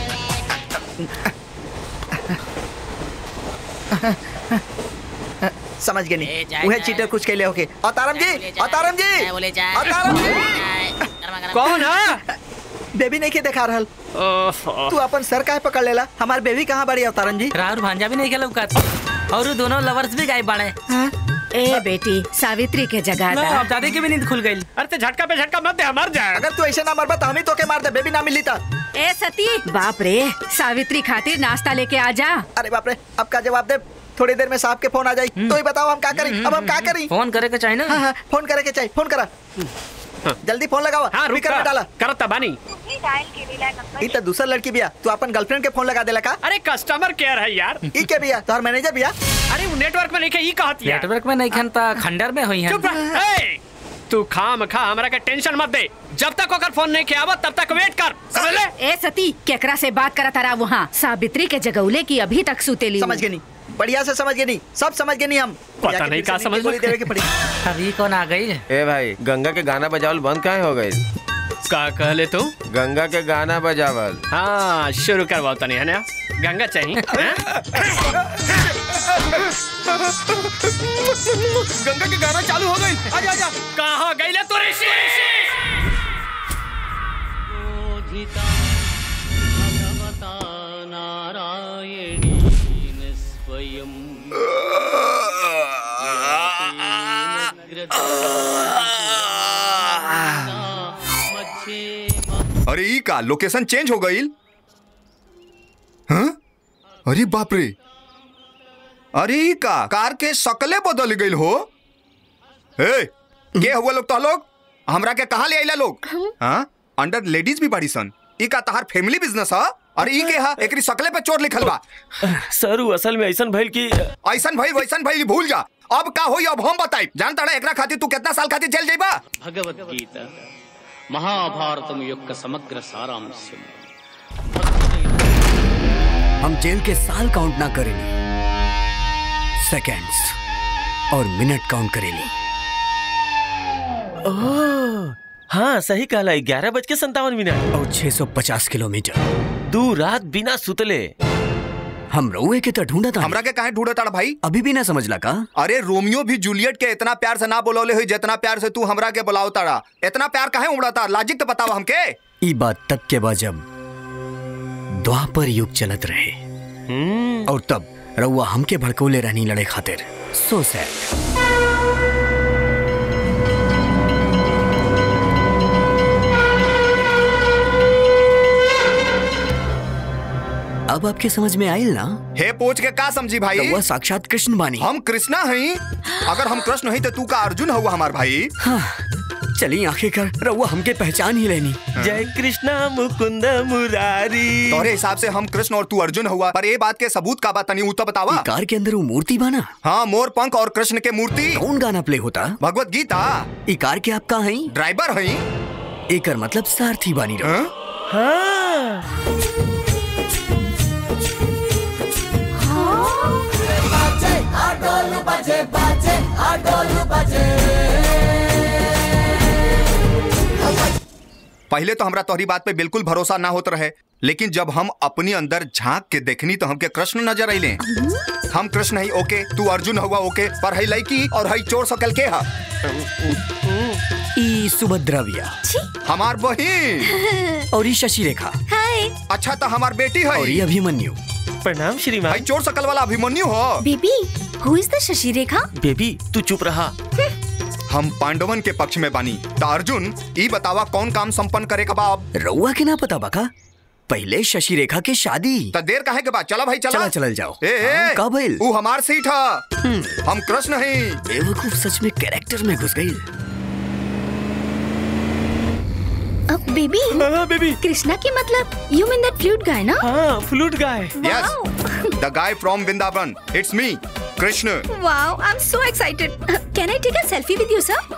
समझ गए नहीं जाए, वह जाए। चीटर कुछ के लिए होके अतारम जी अतारम जी बोले जाए अतारम जी गरमा गरम कौन है बेबी नहीं के देखा रहल तू अपन सर काहे पकड़ लेला हमार बेबी कहाँ बड़ी अवतारम जी राहुल भांजा भी नहीं खेला उका और दोनों लवर्स भी गायब बाड़े ए बेटी सावित्री के जगह ना, दा अब दादी की भी नींद खुल गई अरे ते झटका पे झटका मत दे मर जाए अगर तू ऐसे ना मरबा तो हम ही तो के मार दे बेबी ना मिली था ए सती बाप रे सावित्री खातिर नाश्ता लेके आ जा अरे बाप रे अब का जवाब दे थोड़ी देर में साहब के फोन आ जाई तो ही बताओ हम क्या करें अब हम क्या करें फोन करे के चाहिए ना हाँ हाँ फोन करे के चाहिए फोन करा जल्दी फोन लगाओ हाँ रुक स्पीकर में डाला करता बानी ई तो दूसरा लड़की बिया तू अपन गर्लफ्रेंड के फोन लगा देला का अरे कस्टमर केयर है यार ई के बिया तोहर मैनेजर बिया अरे वो नेटवर्क में नहीं के ई कहत यार नेटवर्क में नहीं खनता खंडर में हुई है चुप रह ए, तू खाम खा हमरा के टेंशन मत दे जब तक ओकर फोन नहीं के आवत तब तक वेट कर समझ ले ए सती केकरा से बात करत रहा वहाँ सावित्री के जगौले की अभी तक सुतेली समझ गए नहीं बढ़िया से समझ गए नहीं सब समझ गए नहीं हम पता जाके नहीं फिर का से समझ नीचे गोली देवे के पड़ी अभी कौन आ गई ए भाई गंगा के गाना बजावल बंद काहे हो गई का कहले तू गंगा के गाना बजावल हाँ शुरू करवाओ तनी है ना गंगा चाहिए हैं? गंगा के गाना चालू हो गई आजा आजा कहाँ गईले तू ऋषि अरे ई का लोकेशन चेंज हो गई हाँ? अरे बाप रे अरे ई का कार के शकले बदल गई हो ए के हुआ लोग तो लोग हमरा के कहा ले आइला लोग हाँ अंडर लेडीज भी बड़ी सन ई का तहार फैमिली बिजनेस है अरे ई के हा एकरी शकले पे चोर लिखल बा सर वो असल में ऐसन भइल कि ऐसन भइल वैसन भइल भूल जा अब का होई अब हम बताई जानता ना एकरा खातिर तू कितना साल खातिर जेल जाइबा భగవద్గీత మహాభారతం యొక్క సమగ్ర సారాంశం हम जेल के साल काउंट ना करेली सेकेंड्स और मिनट काउंट करेली ओह, हाँ सही कहला ग्यारह बज के संतावन मिनट और 650 किलोमीटर दू रात बिना सुतले हम रउए के तो ढूंढा था हमरा के काहे ढूंढत ताड़ा भाई अभी भी ना समझला का अरे रोमियो भी जूलियट के इतना प्यार से ना बोलौले हुई जितना प्यार से तू हमरा के बुलाओ ताड़ा इतना प्यार काहे उमड़ता लॉजिक तो बताओ हमके ई बात तब के बाद जब द्वापर युग चलत रहे और तब रउआ हमके भड़कौले रहनी लड़े खातिर सो सैड अब आपके समझ में आयल ना हे पोच के का समझी भाई रउआ साक्षात कृष्ण बानी हम कृष्णा हई अगर हम कृष्ण हई तो तू का अर्जुन हुआ हमार भाई हाँ, चली आंखें कर रउआ हमके पहचान ही लेनी जय कृष्णा मुकुंद मुरारी तोरे हिसाब से हम कृष्ण और तू अर्जुन हुआ पर ये बात के सबूत का बात तनी ऊ तो बतावा ई कार के अंदर वो मूर्ति बाना हाँ मोर पंख और कृष्ण के मूर्ति कौन गाना प्ले होता भगवत गीता ई कार के आप कहा हई ड्राइवर हई एकर मतलब सारथी बानी रहो हाँ पहले तो हमरा तोहरी बात पे बिल्कुल भरोसा ना होत रहे लेकिन जब हम अपनी अंदर झांक के देखनी तो हमके कृष्ण नजर अइले हम कृष्ण हई ओके तू अर्जुन हुआ ओके पर हई लड़की और हई चोर सकल के हा ई सुभद्रा बिया हमार बहिन और ई शशि रेखा हाय अच्छा तो हमार बेटी है और ई अभिमन्यु प्रणाम भाई श्रीमान चोर सकल वाला अभिमन्यु हो बेबी हु is the Shashi Rekha baby तू चुप रहा हम पांडवन के पक्ष में बानी त अर्जुन ई बतावा कौन काम संपन्न करे का बा अब रउआ के ना पता बका पहले शशि रेखा के शादी त देर काहे के बाद चला भाई चला चला चलल जाओ ए, ए हाँ, का भइल ऊ हमार सीट है हम कृष्ण हैं बेवकूफ सच में कैरेक्टर में घुस गई अब बेबी हाँ बेबी कृष्णा की मतलब यू मीन दैट फ्लूट गाय ना हाँ फ्लूट गाय yes the guy from Vrindavan it's me Krishna wow I am so excited can I take a selfie with you sir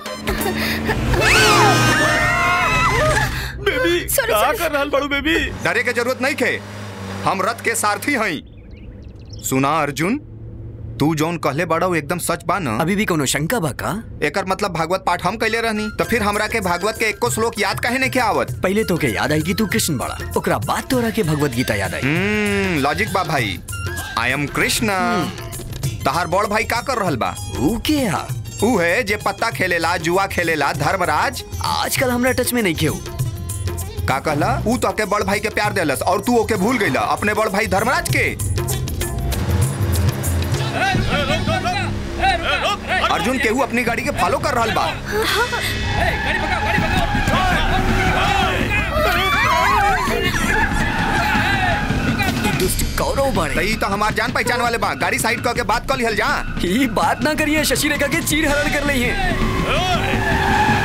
baby Sorry, का sorry. कर रहल बड़ू बेबी डरे के जरूरत नहीं खे हम रथ के सारथी हई सुना अर्जुन तू जौन कहले बड़ा वो एकदम सच बा ना अभी भी कोनो शंका बा का एकर मतलब भागवत पाठ हम कैले रहनी तो फिर हमरा के भागवत के एको श्लोक याद काहे नहीं के आवत पहले तो के याद आई कि तू कृष्ण बड़ा ओकरा बाद तोरा के भगवत गीता याद आई हम्म लॉजिक बा भाई आई एम कृष्ण तहार बड़ भाई का कर रहल बा ऊ के हा ऊ है जे पत्ता खेलेला जुआ खेलेला धर्मराज आजकल हमरा टच में नहीं खेऊ का कहला ऊ तो के बड़ भाई के प्यार देलस और तू ओके भूल गईला अपने बड़ भाई धर्मराज के अर्जुन केहू अपनी गाड़ी के फॉलो कर रहल बा दुष्ट कौरव बड़े तई तो हमार जान पहचान वाले बा गाड़ी साइड करके बात कर लिहल जा ई बात ना करिए शशि रेखा के चीर हरण कर ली है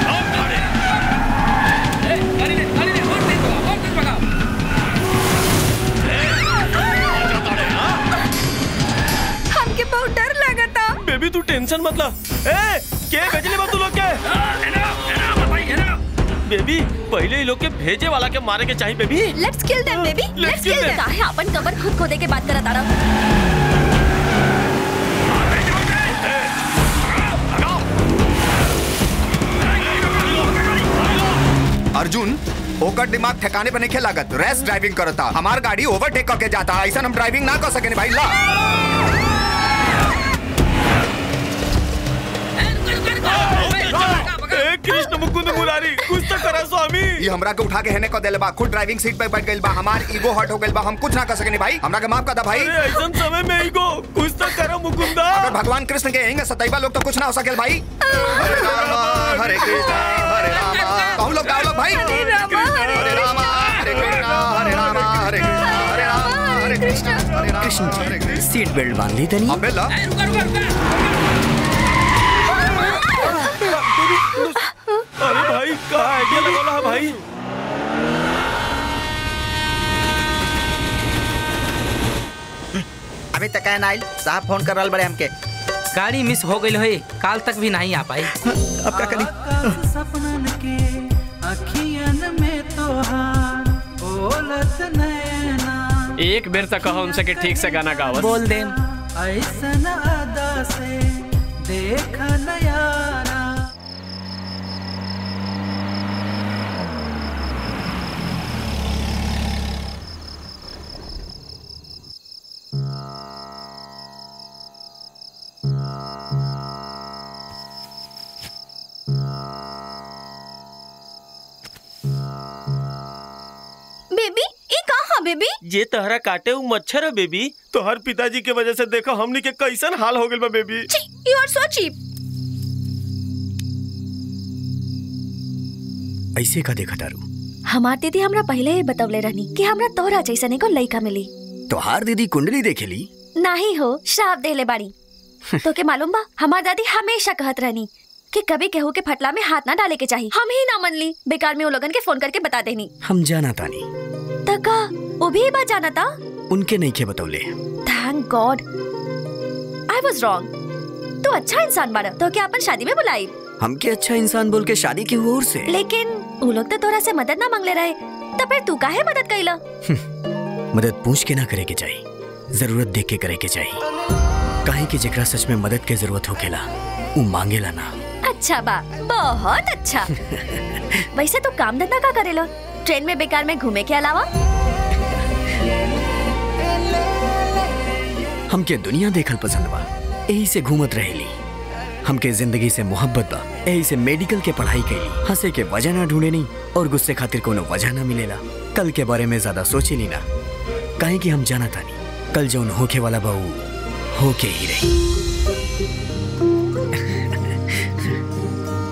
हमके बहुत डर लगा था बेबी तू टेंशन मत ला ए के भेजले बा तू लोग के बेबी पहले ही लोग के भेजे वाला के मारे के चाहिए baby let's kill them baby Let's let's kill kill them. Them काहे अपन कबर खुद खोदे के बात करत आड़ा अर्जुन ओकर दिमाग ठिकाने पे नहीं लागत रेस ड्राइविंग करता हमार गाड़ी ओवरटेक करके जाता ऐसा हम ड्राइविंग ना कर सके भाई ला ए कृष्ण मुकुंद मुरारी कुछ तो करा स्वामी ये हमरा के उठा के हेने को देले बा खुद ड्राइविंग सीट पे बैठ गइल बा हमार ईगो हर्ट हो गइल बा हम कुछ ना कर सके भाई हमरा के माफ कर दा भाई अरे ऐसा समय में ही को कुछ तो करो मुकुंदा अगर भगवान कृष्ण के यहीं सतैबा लोग तो कुछ ना हो सके भाई हरे राम हरे कृष्ण हरे राम तो हम लोग गाओ लोग भाई हरे राम हरे राम हरे कृष्ण हरे राम हरे कृष्ण हरे राम हरे कृष्ण हरे राम कृष्ण जी सीट बेल्ट बांध ली तनी अबे ला अरे भाई का आइडिया लगौला है भाई अभी तक है नाइल साहब फोन कर रहा बड़े हमके गाड़ी मिस हो गई है काल तक भी नहीं आ पाई अब क्या करी सपनन के अखियन में तोहार बोलत नैना एक बेर तक कहो उनसे कि ठीक से गाना गावत बोल देम ऐसन अदा से देख नयारा बेबी ये कहाँ बेबी ये तहरा काटे उ मच्छर है बेबी तो हर पिताजी के वजह से देखो हमनी के कैसन हाल हो गइल बा baby you are so cheap ऐसे का देखा तारू हमार दीदी हमरा पहले ही बतवले रहनी कि हमरा तोहरा जैसन एगो लइका मिली तोहार दीदी कुंडली देखेली नाही हो श्राप देले बाड़ी तो के मालूम बा हमार दादी हमेशा कहत रहनी कि कभी केहू के फटला में हाथ ना डाले के चाहिए हम ही ना मन ली बेकार में वो लोगन के फोन करके बता देनी हम जाना तानी तका वो भी बात जाना था उनके नहीं के बतौले thank God I was wrong तू अच्छा इंसान बाड़ा तो क्या अपन शादी में बुलाई हमके अच्छा इंसान बोल के शादी की ओर से लेकिन वो लोग तो तोरा से मदद ना मांगले रहे तो फिर तू काहे मदद कैला मदद पूछ के ना करे के चाहिए जरूरत देख के करे के चाहिए काहे कि जेकरा सच में मदद के जरूरत होखेला उ मांगेला ना अच्छा बा बहुत अच्छा वैसे तू काम धंधा का करेलो ट्रेन में बेकार में घूमे के अलावा हमके दुनिया देखल पसंद बा यही से घूमत रहेली हमके जिंदगी से मोहब्बत बा यही से मेडिकल के पढ़ाई कैली हंसे के वजह ना ढूंढे नहीं और गुस्से खातिर कोनो वजह ना मिलेला कल के बारे में ज्यादा सोचे ली ना काहे कि हम जाना तानी कल जौन होके वाला बहू होके ही रही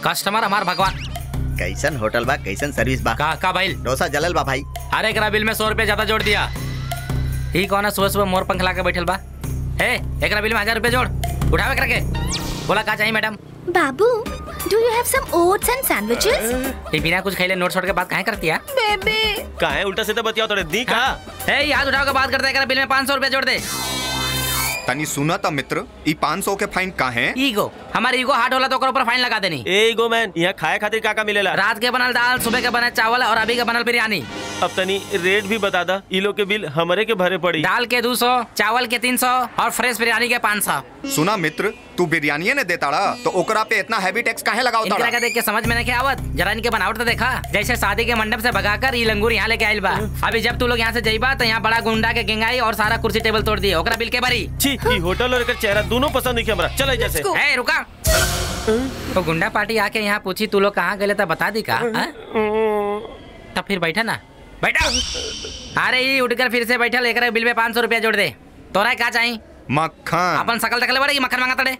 कस्टमर हमार भगवान कैसन होटल बा कैसन सर्विस बा का का भाई डोसा जलल बा भाई अरे एकरा बिल में सौ रुपया ज्यादा जोड़ दिया ही कौन है सुबह सुबह मोर पंख ला के बैठल बा ए एकरा बिल में हजार रुपया जोड़ उठावे एकरा के बोला का चाहिए मैडम बाबू do you have some oats and sandwiches ये बिना कुछ खैले नोट छोड़ के बात काहे करती है बेबी का है उल्टा सीधा बतियाओ तोरे दी का ए याद उठाओ के बात करते एकरा बिल में पाँच सौ रुपया जोड़ दे तनी सुना था मित्र ई 500 के फाइन का है ईगो हमारे ईगो हार्ट होला तो ओकर ऊपर फाइन लगा देनी ए ईगो मैन यहाँ खाए खातिर का का मिलेला रात के बनल दाल सुबह के बनल चावल और अभी के बनल बिरयानी अब तनी रेट भी बता दा ई लोग के बिल हमरे के भरे पड़ी दाल के दो सौ चावल के तीन सौ और फ्रेश बिरयानी के पाँच सौ सुना मित्र तू बिरयानी ने देता रहा तो ओकरा पे इतना हैवी टैक्स काहे लगाओ इनकरा के देख के समझ में नहीं आवत जरा इनके बनावट तो देखा जैसे शादी के मंडप से भगाकर ये लंगूर यहाँ लेके आइल बा अभी जब तू लोग यहाँ से जाइबा तो यहाँ बड़ा गुंडा के गेंगाई और सारा कुर्सी टेबल तोड़ दिए ओकरा बिल के भरी छी ई होटल और एकर चेहरा दोनों पसंद नहीं हमरा चले जैसे ए रुका तो गुंडा पार्टी आके यहाँ पूछी तू लोग कहाँ गए तो बता दी का हाँ? तब फिर बैठा ना बैठा अरे ये उठकर फिर से बैठा लेकर बिल में पाँच सौ रुपया जोड़ दे तोरा क्या चाहिए मक्खन अपन सकल तकले बड़े मक्खन मांगा तड़े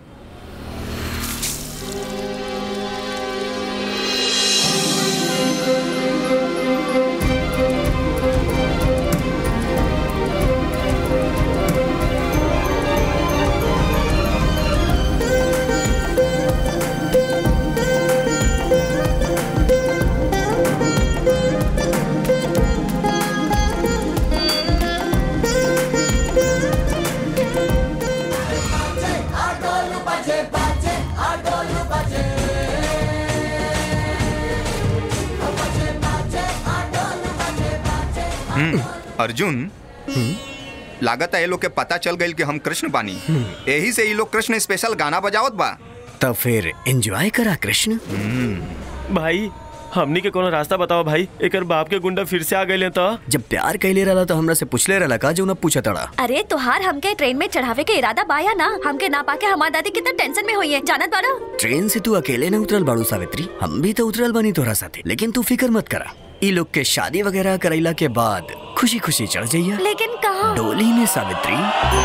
हम्म, अर्जुन लागत है ये लोग के पता चल गई कि हम कृष्ण बानी यही से ये लोग कृष्ण स्पेशल गाना बजावत बा तब फिर एंजॉय करा कृष्ण भाई हमनी के कोनो रास्ता बताओ भाई एकर बाप के गुंडा फिर से आ गए तो जब प्यार कैले रहा तो हमरा से पूछले रहा का जो ना पूछा तड़ा अरे तोहार हमके ट्रेन में चढ़ावे के इरादा बाया ना हमके ना पाके हमार दादी कितना टेंशन में हुई है जानत बाड़ा ट्रेन से तू अकेले न उतरल बाड़ू सावित्री हम भी तो उतरल बानी तोरा साथे लेकिन तू फिक्र मत करा ई लोग के शादी वगैरह करैला के बाद खुशी खुशी चढ़ जाइया लेकिन कहा डोली में सावित्री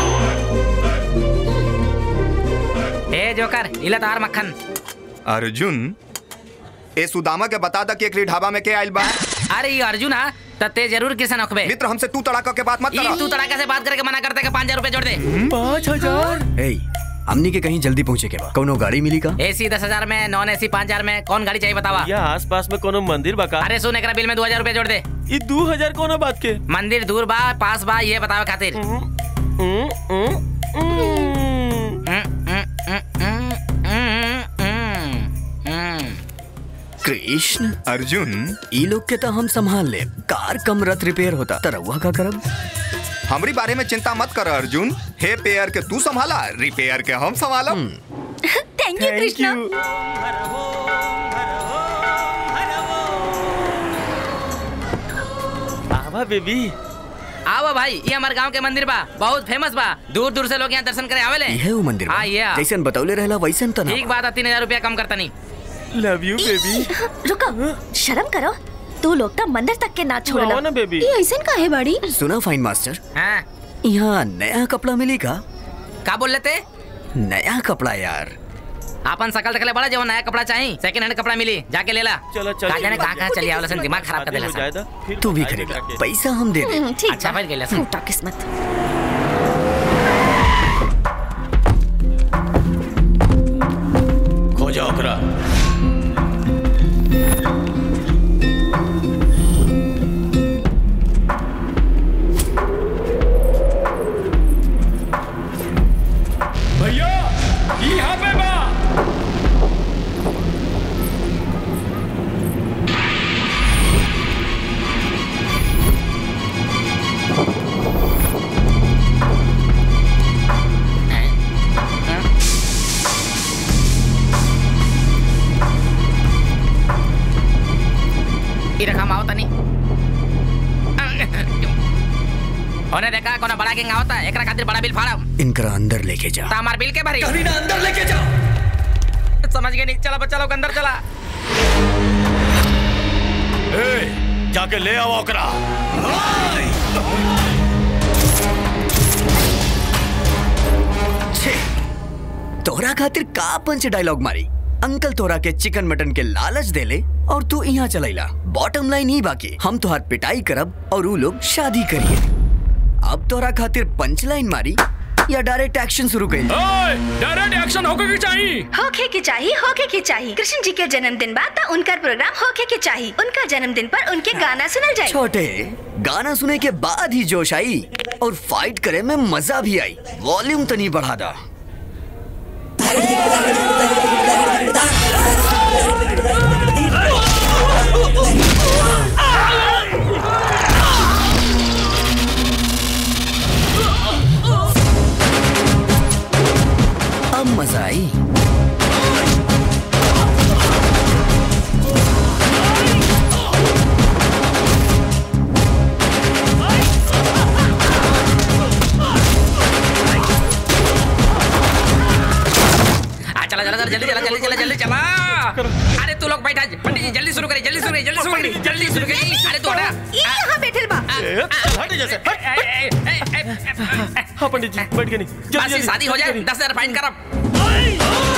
ए जोकर इला तार मक्खन अर्जुन ए सुदामा के बता दा कि एकरी ढाबा में के आइल बा अरे ये अर्जुन हा तते जरूर किसान अखबे मित्र हमसे तू तड़ाका के बात मत ई करा तू तड़ाका से बात करके मना करते के पाँच हजार रुपए जोड़ दे पाँच हजार ए हमनी के कहीं जल्दी पहुँचे के बा कौनो गाड़ी मिली का एसी दस हजार में नॉन एसी पाँच हजार में कौन गाड़ी चाहिए बतावा या आस पास में कोनो मंदिर बा का अरे सुन एकरा बिल में दो हजार रुपए जोड़ दे ई दो हजार कोनो बात के मंदिर दूर बा पास बा ये बतावे खातिर कृष्ण अर्जुन ई लोग के तो हम संभाल ले कार कम रथ रिपेयर होता तरहुआ का करब हमारी बारे में चिंता मत कर अर्जुन हे पेयर के तू संभाला रिपेयर के हम संभालो थैंक यू कृष्णा आवा बेबी आओ भाई ये हमारे गांव के मंदिर बा बहुत फेमस बा दूर दूर से लोग यहाँ दर्शन करे आवेले यह वो मंदिर बा। हाँ ये जैसन बतौले रहला वैसन तना ठीक बात है तीन हजार रुपया कम करता नहीं लव यू बेबी रुको शर्म करो तू लोग तो मंदिर तक के ना छोड़ला ना बेबी ये ऐसन काहे बाड़ी सुना फाइन मास्टर हाँ यहाँ नया कपड़ा मिली का का बोल लेते नया कपड़ा यार अपन सकल तकले बड़ा जो नया कपड़ा चाहिए सेकंड हैंड कपड़ा मिली जाके ले ला चलो का जाने कहाँ कहाँ चली आवला सन दिमाग खराब कर देला सन। तू भी खरीद ला। पैसा हम दे दे हम्म, ठीक अच्छा बा। फिर गेला सन। फूटा किस्मत खोजा ओकरा भैया यहाँ पे बा ई रखा माओ तनी ओने देखा कोना बड़ा किंग आवता है एकरा खातिर बड़ा बिल फाड़म इनकरा अंदर लेके जा ता हमार बिल के भरी कभी ना अंदर लेके जाओ समझ गए नहीं चला बच्चा लोग अंदर चला ए, जाके ले आओ ओकरा छे तोहरा खातिर का पंच डायलॉग मारी अंकल तोरा के चिकन मटन के लालच देले और तू यहाँ चलैला बॉटम लाइन ही बाकी हम तोहार पिटाई करब और ऊ लोग शादी करिए अब तोरा खातिर पंच लाइन मारी या डायरेक्ट एक्शन शुरू करी डायरेक्ट एक्शन होके की चाहिए होके के चाहिए होके के चाहिए कृष्ण जी के जन्मदिन बाद तो उनका प्रोग्राम होके के चाहिए उनका जन्मदिन पर उनके गाना सुनल जाए छोटे गाना सुने के बाद ही जोश आई और फाइट करे में मजा भी आई वॉल्यूम तो नहीं बढ़ा दा अब मजा आई आ, चला चला चला जल्दी चला जल्दी चला जल्दी चला अरे तू लोग बैठा पंडित जी जल्दी शुरू करिए जल्दी शुरू करिए जल्दी शुरू करिए जल्दी शुरू करिए अरे तू हटा ये यहाँ बैठल बा हट जैसे हाँ पंडित जी बैठ गए नहीं जल्दी, बस ये जल्दी, शादी हो जाए जल्दी। दस हजार फाइन करब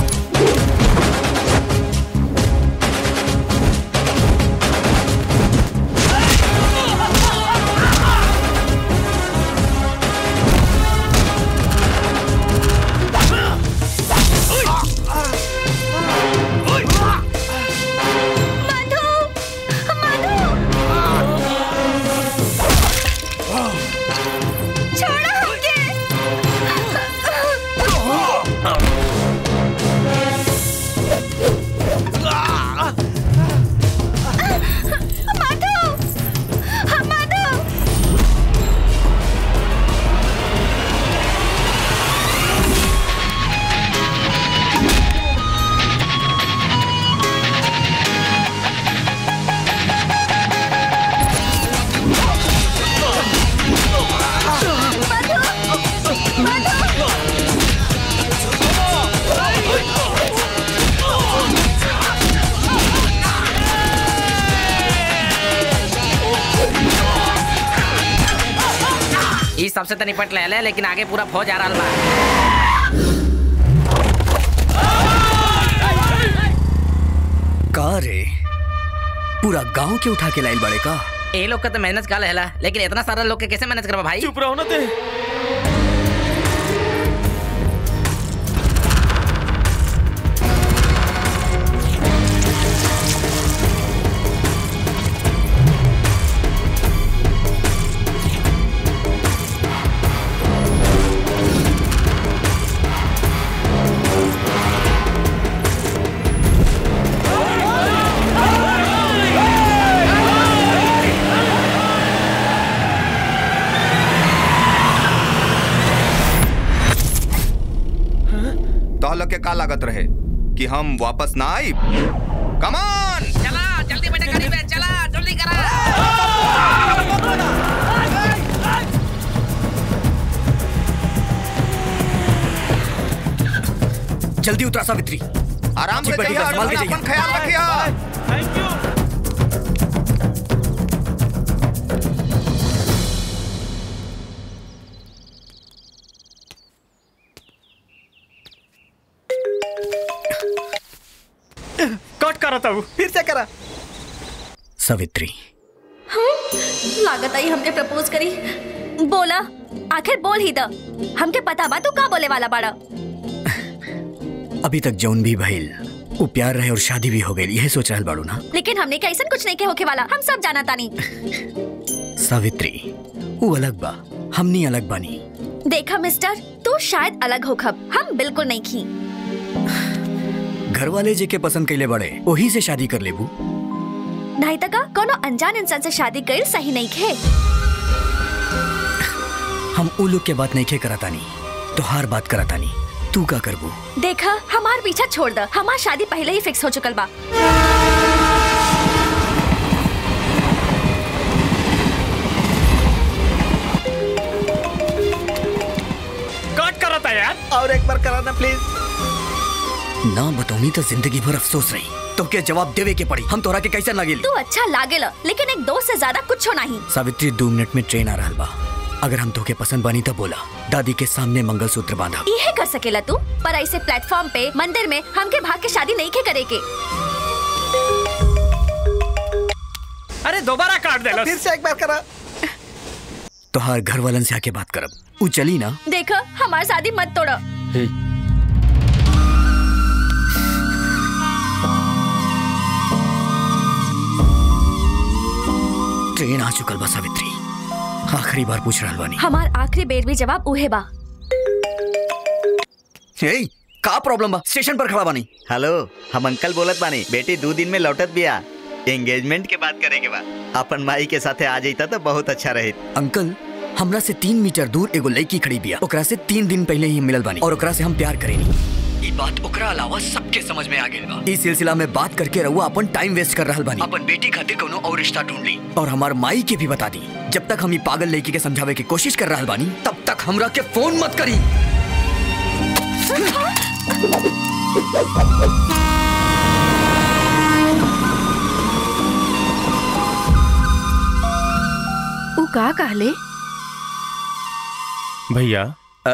छोड़ो हमके माधव माधव ई सबसे तो निपट ले ले लेकिन आगे पूरा फौज आ रहा बा का रे पूरा गांव के उठा के लाइल बड़े का ए लोग का तो मेहनत का लेला लेकिन इतना सारा लोग के कैसे मैनेज करबा भाई चुप रहो ना ते तोहल के का लागत रहे कि हम वापस ना आई कमान चला जल्दी बेटा गाड़ी में चला जल्दी करा जल्दी उतरा सावित्री आराम से जी, जाइए बैठिए, संभाल के और जाइए। अपन ख्याल रखिए कट करा था फिर से करा सावित्री लागत आई हमके प्रपोज करी बोला आखिर बोल ही द हमके पता बा तू का बोले वाला बाड़ा अभी तक जौन भी भइल वो प्यार रहे और शादी भी हो गई यह सोच रहल बाड़ू ना लेकिन हमने का ऐसा कुछ नहीं के होके वाला हम सब जाना तानी सावित्री वो अलग बा हमनी अलग बानी देखा मिस्टर तू शायद अलग हो खब हम बिल्कुल नहीं खी घर वाले जे के पसंद कैले बड़े वही से शादी कर लेबू नहीं तका कोनो अनजान इंसान से शादी कर सही नहीं खे हम उ लोग के बात नहीं के करतानी तोहार बात करतानी तू का करबू देखा हमार पीछा छोड़ द हमार शादी पहले ही फिक्स हो चुकल बा कट करा था यार और एक बार कराना प्लीज ना बतौनी तो जिंदगी भर अफसोस रही तो के जवाब देवे के पड़ी हम तोरा के कैसे लागेली तू अच्छा लागेला लेकिन एक दोस्त से ज्यादा कुछ नहीं सावित्री दो मिनट में ट्रेन आ रहा बा अगर हम तोके पसंद बानी तब बोला दादी के सामने मंगलसूत्र बांधा इहे कर सकेला तू पर ऐसे प्लेटफॉर्म पे मंदिर में हमके भाग के शादी नहीं के करे के अरे दोबारा काट दे फिर से एक बार करा तोहार घर वालन से आके बात करब उ चली ना देखो हमारी शादी मत तोड़ो ट्रेन आ चुकल बा सावित्री आखिरी बार पूछ रहल बानी हमार आखिरी बेर भी जवाब उहे बा हे का प्रॉब्लम बा स्टेशन पर खड़ा बानी हेलो हम अंकल बोलत बानी बेटी दो दिन में लौटत बिया एंगेजमेंट के बात करे के बाद अपन माई के साथे आ जाता तो बहुत अच्छा रहे अंकल हमरा से तीन मीटर दूर एगो लड़की खड़ी बिया ओकरा से तीन दिन पहले ही मिलल बानी और ओकरा से हम प्यार करेनी ई बात ओकरा अलावा सबके समझ में आ गेल बा इस सिलसिला में बात करके रहुआ अपन टाइम वेस्ट कर रहल बानी अपन बेटी खातिर कोनो और रिश्ता ढूंढ ली और हमार माई के भी बता दी जब तक हम ई पागल लड़की के समझावे की कोशिश कर रहल बानी तब तक हमरा के फोन मत करी उ का कहले भैया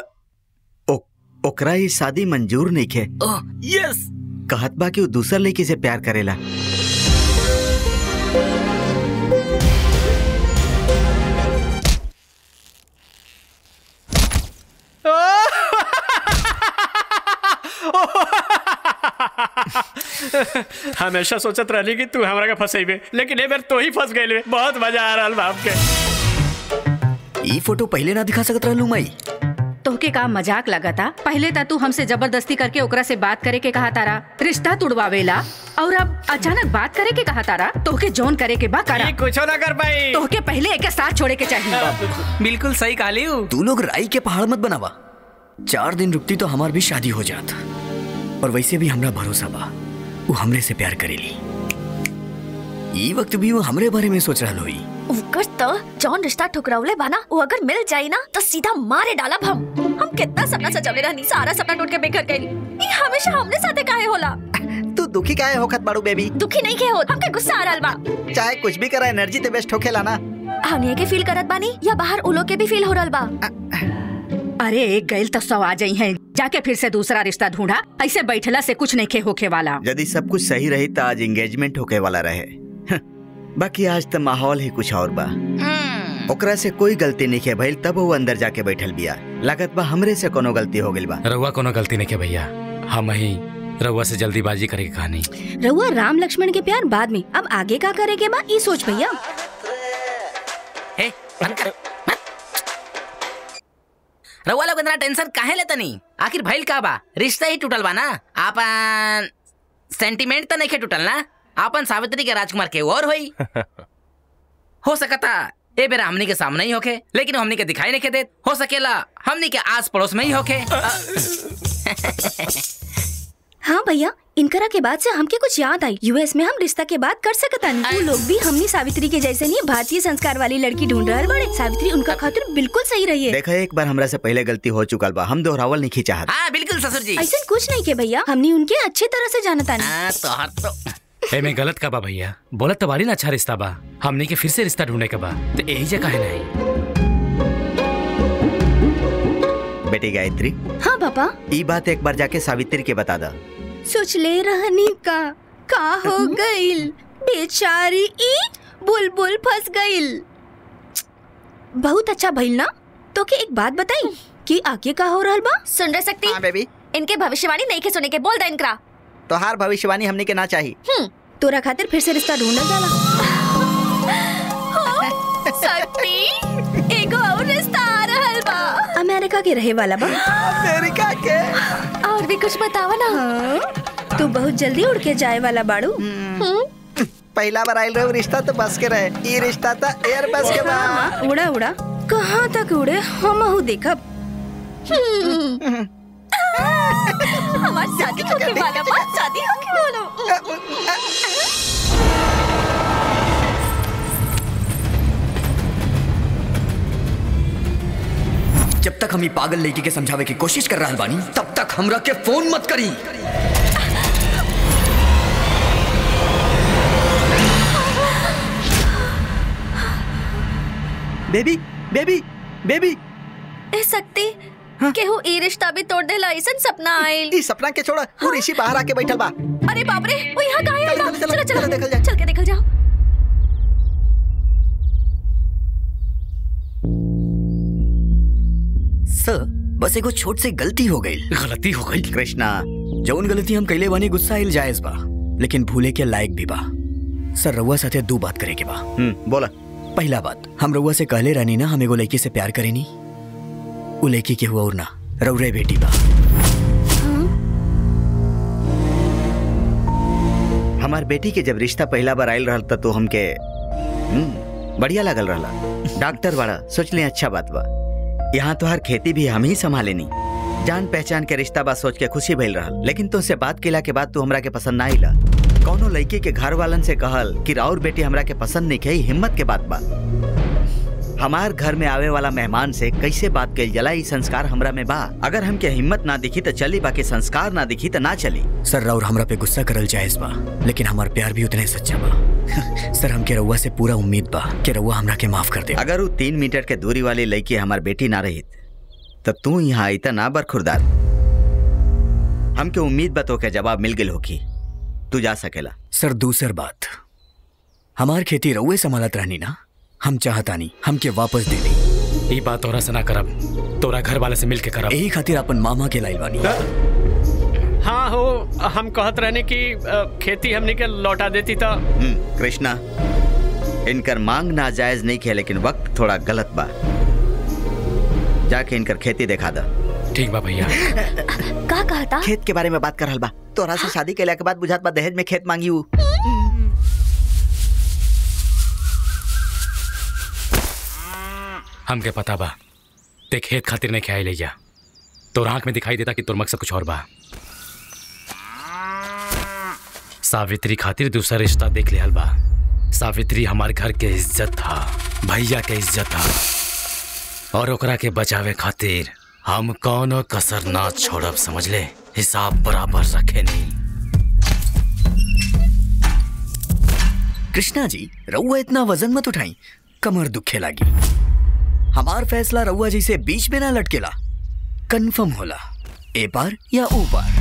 ओकरा ये शादी मंजूर नहीं खे यस कहत बा कि वो दूसर लड़की से प्यार करेला हमेशा सोचत रहली कि तू हमरा के फंसेबे लेकिन ए बेर तो ही फंस गइल बहुत मजा आ रहल बाप के ई फोटो पहले ना दिखा सकत रहलू माई तोहके का मजाक लगता पहले ता तू हमसे जबरदस्ती करके ओकरा से बात करे के कहा तारा रिश्ता तुड़वावेला और अब अचानक बात करे के कहा तारा तोहके जोन करे के बा करा कुछ ना कर पाई तोहके पहले एक साथ छोड़े के चाहिए बिल्कुल सही कहली तू लोग राई के पहाड़ मत बनावा चार दिन रुकती तो हमार भी शादी हो जात और वैसे भी हमरा भरोसा बा वो हमरे से प्यार करेली ई वक्त भी वो हमरे बारे में सोच रहल हुई उकर तो जौन रिश्ता ठुकरावले बाना वो अगर मिल जाई ना तो सीधा मारे डालब हम हम कितना सपना सजावले रहनी सारा सपना टूट के बेघर गई ये हमेशा हमने साथे काहे होला तू दुखी काहे होखत बाड़ू बेबी दुखी नहीं के हो हमके गुस्सा आ रहल बा चाहे कुछ भी करा एनर्जी ते वेस्ट होखेला ना हमने के फील करत बानी या बाहर उलो के भी फील हो रहल बा अरे एक गैल तो सौ आ जाई है जाके फिर से दूसरा रिश्ता ढूंढा ऐसे बैठला से कुछ नहीं खे होखे वाला यदि सब कुछ सही रही तो आज एंगेजमेंट होके वाला रहे हं, बाकी आज तो माहौल ही कुछ और बा ओकरा से कोई गलती नहीं के भइल तब वो अंदर जाके बैठल बिया लागत बा हमरे से कोनो गलती हो गइल बा रउआ कोनो गलती नहीं के भैया हम ही रउआ से जल्दीबाजी करे के कहानी रहुआ राम लक्ष्मण के प्यार बाद में अब आगे का करे के बा ई सोच भैया रउआ लोग इतना टेंशन काहे लेता नहीं आखिर भइल का बा रिश्ता ही टूटल बा ना आपन सेंटिमेंट तो नहीं के टूटल ना आपन सावित्री के राजकुमार के और होई हो सकता ए बेरा हमनी के सामने ही होके लेकिन हमनी के दिखाई नहीं के देत हो सकेला हमनी के आस पड़ोस में ही होके हाँ भैया इनकरा के बाद से हमके कुछ याद आई यूएस में हम रिश्ता के बात कर सकता नहीं वो लोग भी हमनी सावित्री के जैसे नहीं भारतीय संस्कार वाली लड़की ढूंढ रहे बड़े सावित्री उनका खातिर बिल्कुल सही रही है देखा एक बार हमरा से पहले गलती हो चुकल बा हम दोहरावल नहीं चाहत हाँ बिल्कुल ससुर जी ऐसा कुछ नहीं के भैया हमनी उनके अच्छे तरह से जानता नहीं हाँ, तो हर तो ए में गलत का बा भैया बोलत तो बारी ना अच्छा रिश्ता बा हमने के फिर से रिश्ता ढूंढने का बा तो यही जगह है नहीं बेटी गायत्री हाँ पापा ई बात एक बार जाके सावित्री के बता दा सोच ले रहनी का का हो गइल बेचारी ई बुलबुल फंस गइल बहुत अच्छा भइल ना तो के एक बात बताई कि आगे का हो रहल बा सुन रह सकती हाँ बेबी इनके भविष्यवाणी नहीं के सुने के बोल दे इनकरा तोहार भविष्यवाणी हमने के ना चाहिए तोरा खातिर फिर से रिश्ता ढूंढल जाला सकती एगो और रिश्ता आ रहल बा अमेरिका के रहे वाला बा अमेरिका के और भी कुछ बतावा ना हाँ, तू बहुत जल्दी उड़ के जाए वाला बाड़ू पहला बार आयल रहे रिश्ता तो बस के रहे ई रिश्ता तो एयर बस के बा हाँ, हाँ, उड़ा उड़ा कहाँ तक उड़े हम हूँ देखब हमारी शादी होके वाला बा शादी होके वाला जब तक हम ई पागल लड़की के समझावे की कोशिश कर रहल बानी तब तक हमरा के फोन मत करी बेबी बेबी बेबी ए सकती केहू ई रिश्ता भी तोड़ देला ऐसन सपना आइल ई सपना के छोड़ा वो ऋषि बाहर आके बैठल बा अरे बाप रे वो यहाँ कहाँ आइल बा? चलो चलो देखल जा चल के देखल जाओ सर बस एगो छोट से गलती हो गई गलती हो गई कृष्णा जौन गलती हम कैले बानी गुस्सा आइल जायज बा लेकिन भूले के लायक भी बा सर रउआ साथे दो बात करे के बा बोला पहला बात हम रउआ से कहले रहनी ना हम एगो लड़की से प्यार करेनी उ लड़की के हुआ और ना रउरे बेटी बा हमार बेटी के जब रिश्ता पहला बार आयल रहल त तो हमके हम्म, बढ़िया लगल रहला डॉक्टर बड़ा सोच ले अच्छा बात बा यहाँ तो हर खेती भी हम ही संभाले नी जान पहचान के रिश्ता बा सोच के खुशी भइल रहल लेकिन तुमसे बात केला के बाद तू हमरा के पसंद ना आइला कौनो लड़की के घर वालन से कहल कि राउर बेटी हमरा के पसंद नहीं कही हिम्मत के बात बा हमार घर में आवे वाला मेहमान से कैसे बात कल जला ई संस्कार हमरा में बा अगर हमके हिम्मत ना दिखी तो चली बाकी संस्कार ना दिखी तो ना चली सर राउर हमरा पे गुस्सा करल जायज बा लेकिन हमार प्यार भी उतने सच्चा बा सर हमके रउआ से पूरा उम्मीद बा कि रउआ हमरा के माफ कर दे अगर वो तीन मीटर के दूरी वाली लड़की हमार बेटी ना रही तब तू यहाँ आई त ना बरखुरदार हमके उम्मीद बा तो के जवाब मिल गेल होकी तू जा सकेला सर दूसर बात हमार खेती रउए संभालत रहनी ना हम चाहतानी हमके वापस दे दी ई बात तोरा से ना करब तोरा घर वाले से मिल के करब यही खातिर अपन मामा के लाइल बानी हाँ हो हम कहत रहने की अ, खेती हमने के लौटा देती तो हम्म, कृष्णा इनकर मांग नाजायज नहीं खे लेकिन वक्त थोड़ा गलत बा जाके इनकर खेती दिखा दा ठीक बा भैया का कहता खेत के बारे में बात कर रहल बा तोरा से शादी कैला के बाद बुझात बा दहेज में खेत मांगी हूँ हमके पता बा ते खेत खातिर नहीं ख्याल ले जा तोर आंख में दिखाई देता कि तोर मकसद कुछ और बा सावित्री खातिर दूसरा रिश्ता देख लिया बा सावित्री हमारे घर के इज्जत था भैया के इज्जत था और ओकरा के बचावे खातिर हम कौनो कसर ना छोड़ब समझ ले हिसाब बराबर रखे नहीं कृष्णा जी रउआ इतना वजन मत उठाई कमर दुखे लागी हमार फैसला रउआ जी से बीच में ना लटकेला कंफर्म होला ए पार या ओ पार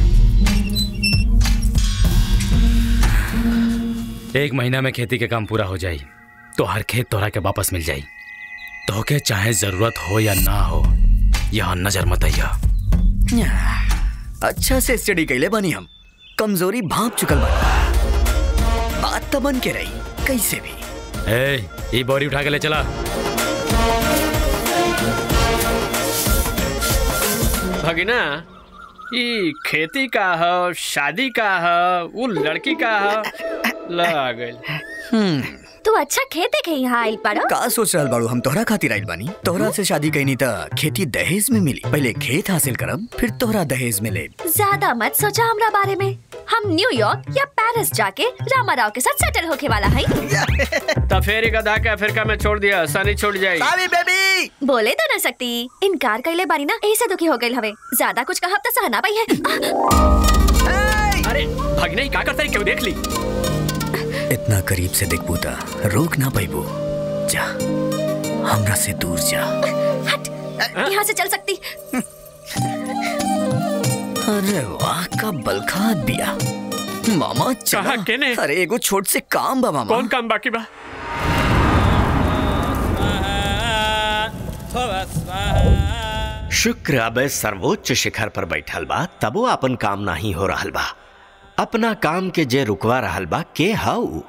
एक महीना में खेती के काम पूरा हो जाई तो हर खेत तोहरा के वापस मिल जाई तोहके चाहे जरूरत हो या ना हो यहाँ नजर मत आइया अच्छा से स्टडी कैले बानी हम कमजोरी भाप चुकल बानी बात तो बन के रही कैसे भी ए ये बोरी उठा के ले चला भगिना ई खेती का है शादी का है वो लड़की का है लगा गई तू अच्छा खेत देखे यहाँ आइल पड़ो का सोच रहल बाड़ू हम तोहरा खातिर आइल बानी तोहरा से शादी कैनी त खेती दहेज में मिली पहले खेत हासिल करब फिर तोहरा दहेज में ले ज्यादा मत सोचा हमरा बारे में हम न्यूयॉर्क या पेरिस जाके रामा राव के साथ सेटल होके वाला है तो फिर ही गधा के अफ्रीका में छोड़ दिया सनी छूट जाएगी सावी बेबी बोले तो ना सकती इनकार कैले बानी ना ऐसे दुखी हो गई हवे ज्यादा कुछ कहब तो सहना पाई है अरे भगिना ही का करता है क्यों देख ली इतना करीब से देख बूता रोक ना पाइबो जा हमरा से दूर जा यहाँ से चल सकती अरे वाह का बलखा बिया मामा चला केने? अरे एगो छोट से काम बा मामा कौन काम बाकी बा शुक्र अब सर्वोच्च शिखर पर बैठल बा तबो अपन काम नहीं हो रहल बा अपना काम के जे रुकवा रहल बा के हाउ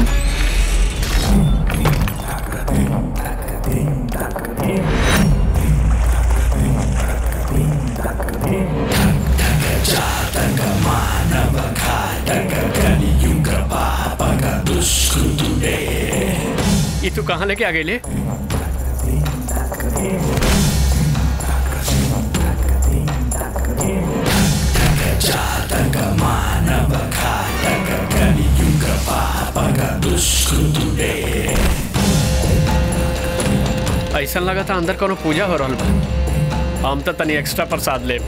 ये तू कहाँ लेके आ गई ले ऐसा लगा था अंदर कोनो पूजा हो रहल बा हम तो तनी एक्स्ट्रा प्रसाद ले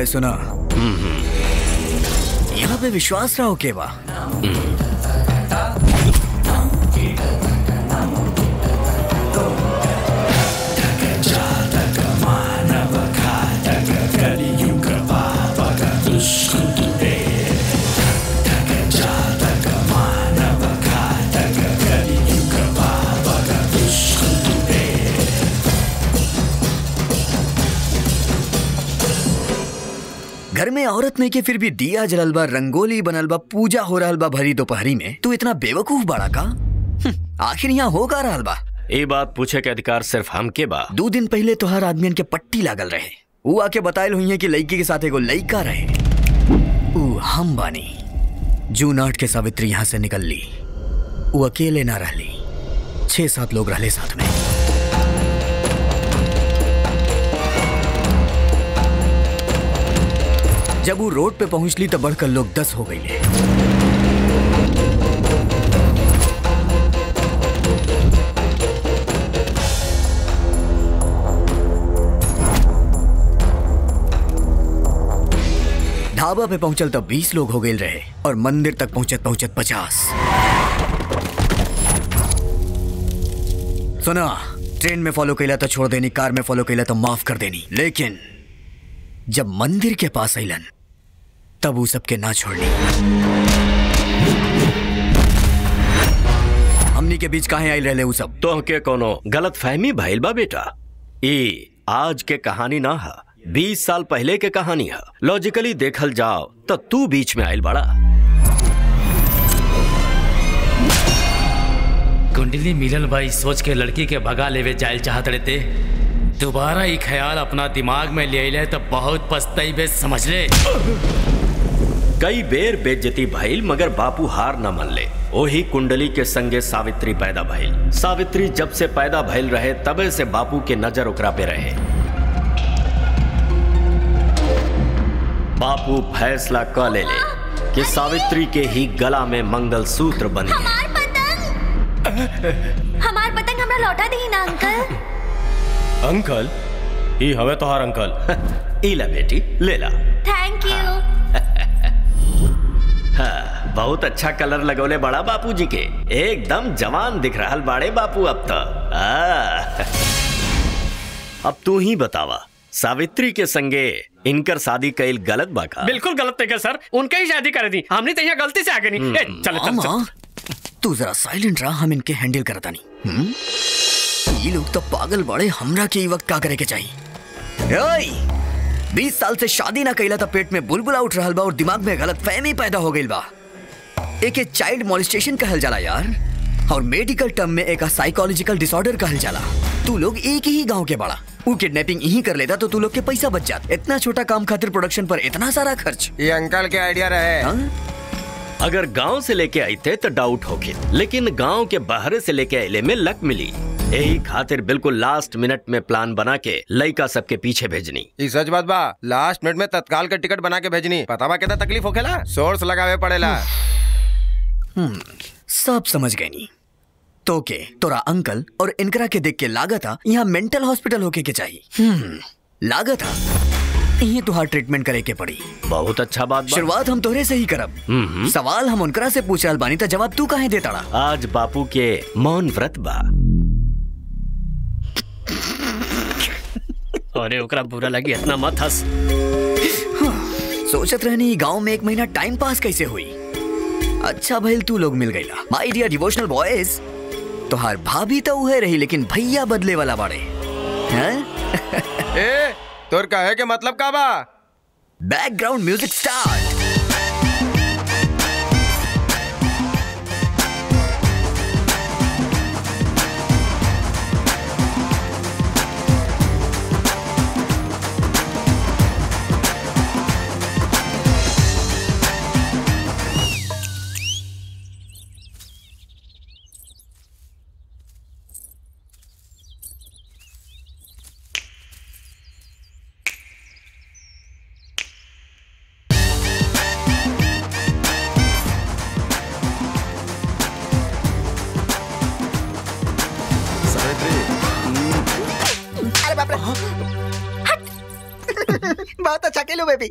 सुना यहाँ पे विश्वास रहो के बा घर में औरत नहीं के फिर भी दिया जलल बा रंगोली बनल बा पूजा हो रहल बा भरी दोपहरी में तू इतना बेवकूफ बड़ा का हम्म, आखिर यहाँ हो का रहल बा ये बात पूछे के अधिकार सिर्फ हमके बा दो दिन पहले तोहर आदमियन के पट्टी लागल रहे ऊ आके बतायल हुई है कि लड़की के साथ एगो लड़का रहे ऊ हम बानी जून आठ के सावित्री यहाँ से निकल ली ऊ अकेले ना रहली छह सात लोग रहले साथ में जब वो रोड पे पहुंचली तो बढ़कर लोग दस हो गई ढाबा पे पहुंचल तो बीस लोग हो गए रहे और मंदिर तक पहुंचत पहुंचत पचास सुना ट्रेन में फॉलो कैला तो छोड़ देनी कार में फॉलो कैला तो माफ कर देनी लेकिन जब मंदिर के पास अलन तब वो सबके ना छोड़नी हमनी के बीच काहे आयल रहे वो सब तो के कोनो गलत फहमी भइल बा बेटा ई आज के कहानी ना है बीस साल पहले के कहानी है लॉजिकली देखल जाओ तो तू बीच में आयल बड़ा कुंडली मिलल भाई सोच के लड़की के भगा लेवे जायल चाहत रहते दोबारा ये ख्याल अपना दिमाग में ले ले तो बहुत पछताई समझ ले कई बेर बेज्जती भइल मगर बापू हार न मन ले ओही कुंडली के संगे सावित्री पैदा भइल सावित्री जब से पैदा भइल रहे तबे से बापू के नजर ओकरा पे रहे बापू फैसला क ले ले कि सावित्री के ही गला में मंगल सूत्र बनी है हमार पतंग हमरा लौटा दी ना अंकल अंकल ई हवे तोहार अंकल इला बेटी ले ला थैंक यू हाँ, बहुत अच्छा कलर लगोले बड़ा बापू जी के एकदम जवान दिख रहा बाड़े बापू अब तो आ। अब तू ही बतावा सावित्री के संगे इनकर शादी कैल गलत बा का बिल्कुल गलत है सर उनके ही शादी कर दी हमने तो यहाँ गलती से आगे नहीं ए, चल चल मामा, चल तू जरा साइलेंट रहा हम इनके हैंडल करता नहीं हम्म? ये लोग तो पागल बड़े हमरा के ई वक्त का करे के चाहिए ओए बीस साल से शादी ना कैला था पेट में बुलबुला उठ रहा बा और दिमाग में गलत फहमी पैदा हो गई बा एक चाइल्ड मॉलिस्टेशन कहल जाला यार और मेडिकल टर्म में एक साइकोलॉजिकल डिसऑर्डर कहल जाला तू लोग एक ही गांव के बड़ा वो किडनैपिंग यही कर लेता तो तू लोग के पैसा बच जाता इतना छोटा काम खातिर प्रोडक्शन पर इतना सारा खर्च ये अंकल के आइडिया रहे अगर गांव से लेके आई थे तो डाउट होके लेकिन गांव के बाहर से लेके आइले में लक मिली यही खातिर बिल्कुल लास्ट मिनट में प्लान बना के लड़का सबके पीछे भेजनी ई सच बात बा लास्ट मिनट में तत्काल के टिकट बना के भेजनी पता बा कितना तकलीफ होखेला सोर्स लगावे पड़ेला हम्म, सब समझ गए नी तो के तोरा अंकल और इनकरा के देख के लागत यहाँ मेंटल हॉस्पिटल होके के चाहिए हम्म, लागत यही तुहार ट्रीटमेंट करे के पड़ी बहुत अच्छा बात बा। शुरुआत हम तोहरे से ही करब हम्म। सवाल हम उनकरा से पूछ रहल बानी तो जवाब तू काहे देताड़ा आज बापू के मौन व्रत बा अरे ओकरा बुरा लगी इतना मत हंस सोचत रहनी गांव में एक महीना टाइम पास कैसे हुई अच्छा भइल तू लोग मिल गईला माय डियर डिवोशनल बॉयज तोहार भाभी तो उहे रही लेकिन भैया बदले वाला बाड़े हैं ए तोर कहे के मतलब का बा बैकग्राउंड म्यूजिक स्टार्ट अरे बाप रे बहुत अच्छा खेलो बेबी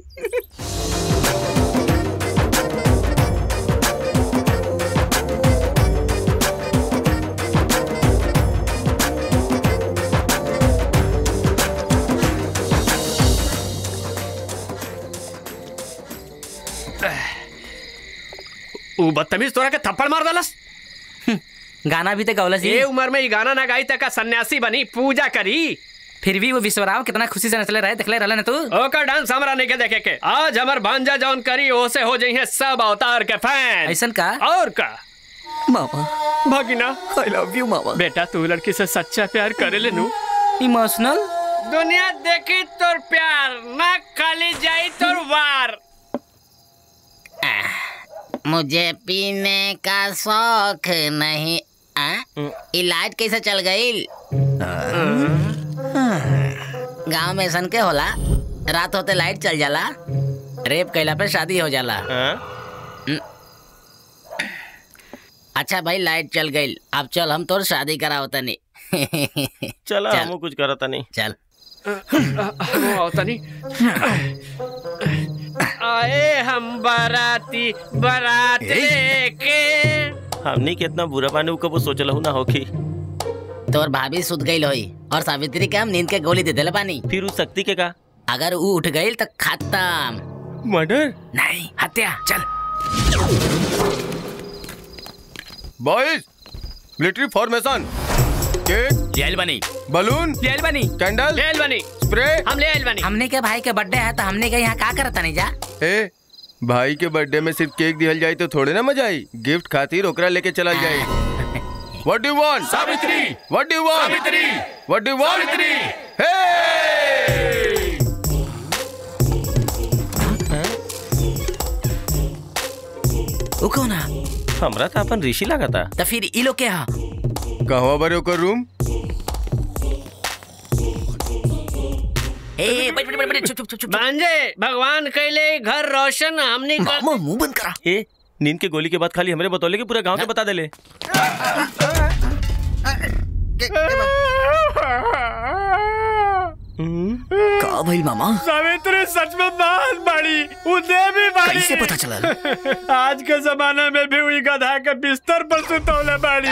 ऊ बदतमीज तोरा के थप्पड़ मार दलस गाना भी तो गौलस ये उम्र में ये गाना ना गाई तक सन्यासी बनी पूजा करी फिर भी वो विश्वराव कितना खुशी से नचले रहे देखले रहले ना तू ओकर डांस हमरा नहीं के देखे के आज हमर भांजा जौन करी ओसे हो जाई है सब अवतार के फैन ऐसन का और का मामा भगिना आई लव यू मामा बेटा तू लड़की से सच्चा प्यार करे ले नू इमोशनल दुनिया देखी तोर प्यार ना खाली जाई तोर वार मुझे पीने का शौक नहीं आ? ये लाइट कैसे चल गई गांव में सन के होला रात होते लाइट चल जाला रेप कैला पे शादी हो जाला हम्म। अच्छा भाई लाइट चल गई अब चल हम तोर शादी कराओ तनी चला चल। हमू कुछ करता नहीं चल तनी आए हम बाराती बारात लेके हमनी के इतना बुरा पानी कबो सोचल ना होखी तोर भाभी सुत गई होई और सावित्री के हम नींद के गोली दे देले पानी फिर उस शक्ति के का अगर वो उठ गई तो खत्म मर्डर नहीं हत्या चल बॉयज मिलिट्री फॉर्मेशन केक लेल बनी बलून लेल बनी कैंडल लेल बनी स्प्रे हम ले आइल बनी हमने के भाई के बर्थडे है तो हमने के यहाँ का करता नहीं जा ए भाई के बर्थडे में सिर्फ केक दिहल जाए तो थोड़े ना मजा आई गिफ्ट खातिर ओकरा लेके चला जाए What do you want? Savitri What do you want? Savitri What do you want? Savitri Hey! वो कौन है हमरा तो अपन ऋषि लगा था तो फिर ई लोग के हा कहवा बरे ओकर रूम ए बट बट बट चुप चुप चुप चुप भांजे भगवान कैले घर रोशन हमने कर मामा मुंह बंद करा ए नींद के गोली के बाद खाली हमरे बतौले कि पूरा गांव के बता देले का भइल मामा सावित्री सच में बहुत बड़ी उदय भी बड़ी कैसे पता चलल आज के जमाने में भी हुई गधा के बिस्तर पर सुतौले बड़ी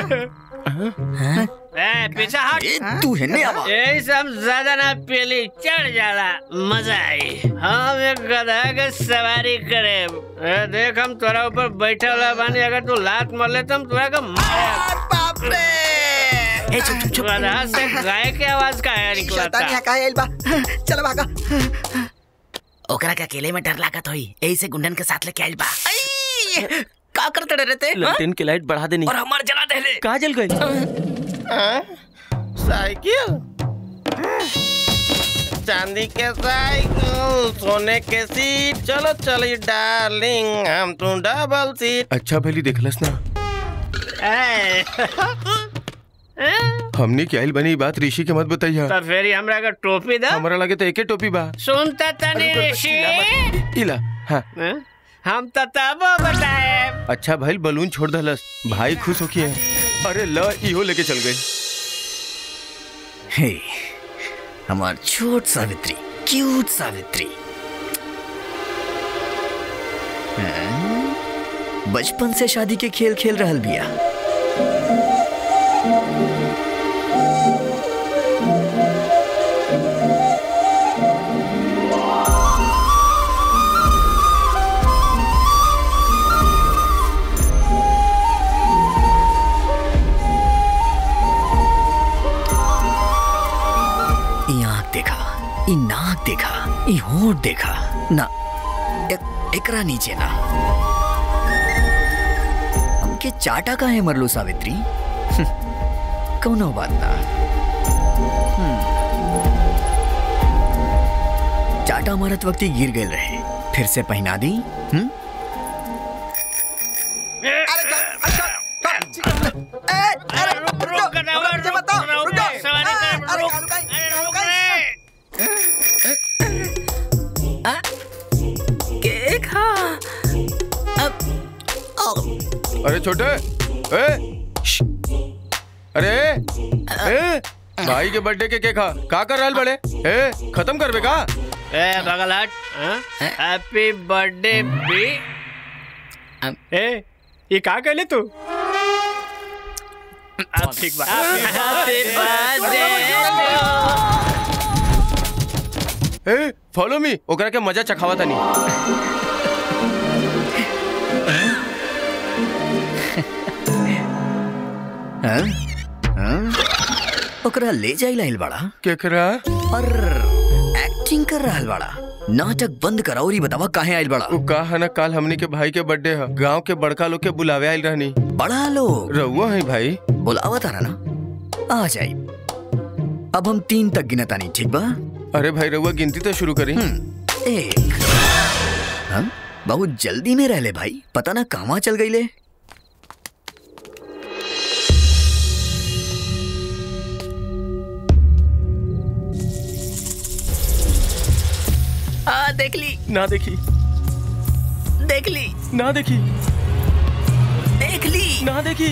ए पीछे हट ए, तू हेने आवा यही सब ज्यादा ना पीली चढ़ जाला मजा आई हम एक गधा के सवारी करे ए, देख हम तोरा ऊपर बैठे वाला बानी अगर तू लात मार ले तो हम तोरा का बाप रे ए चुप चुप चुप गधा से गाय के आवाज का है निकला शैतान यहाँ का आइल बा चल भागा ओकरा के अकेले में डर लागत होई यही से गुंडन के साथ लेके आइल बा आई! का करते डरे थे हाँ? लंटेन के लाइट बढ़ा देनी और हमार जला देले कहा जल गई साइकिल चांदी के साइकिल सोने के सीट चलो चली डार्लिंग हम तू डबल सीट अच्छा भली देखलस ना ए, हमने क्या आइल बनी बात ऋषि के मत बताइया तो फिर ही हमरा का टोपी दा हमरा लगे तो एके टोपी बा सुनता तनी ऋषि इला हाँ हैं? हम तो तब बताए अच्छा भाई बलून छोड़ दलस भाई खुश होकी है अरे ल इहो लेके चल गए हे हमार छोट सावित्री क्यूट सावित्री हैं? बचपन से शादी के खेल खेल रहल बिया ई आँख देखा ई नाक देखा ई होंठ देखा ना एक, एकरा नीचे ना हमके चाटा का है मरलो सावित्री कौनो बात ना हम्म। चाटा मारत वक्त ही गिर गए रहे फिर से पहना दी हम्म रुक ना रुक बताओ रुक सवारी कर रुक अरे रुक रे केक हाँ अरे छोटे ए श्श। अरे ए भाई के बर्थडे के केक खा का कर रहल बड़े ए खत्म करबे का ए बगल हट हैप्पी बर्थडे बी ए ये का कहले तू अब ठीक बा हैप्पी बर्थडे ए फॉलो मी ओकरा के मजा चखावा तनी हाँ? हाँ? ओकरा ले जाई लाइल बड़ा केकरा और एक्टिंग कर रहल बड़ा नाटक बंद कर और ही बतावा काहे आइल बड़ा उ का है ना काल हमनी के भाई के बर्थडे है गांव के बड़का लोग के बुलावे आइल रहनी बड़ा लोग रहुआ है भाई बुलावा तारा ना आ जाई अब हम तीन तक गिनता नहीं ठीक बा अरे भाई रहुआ गिनती तो शुरू करी एक हाँ? बहुत जल्दी में रहले भाई पता ना कहवा चल गईले आ देख ली ना देखी देख ली ना देखी देख ली ना देखी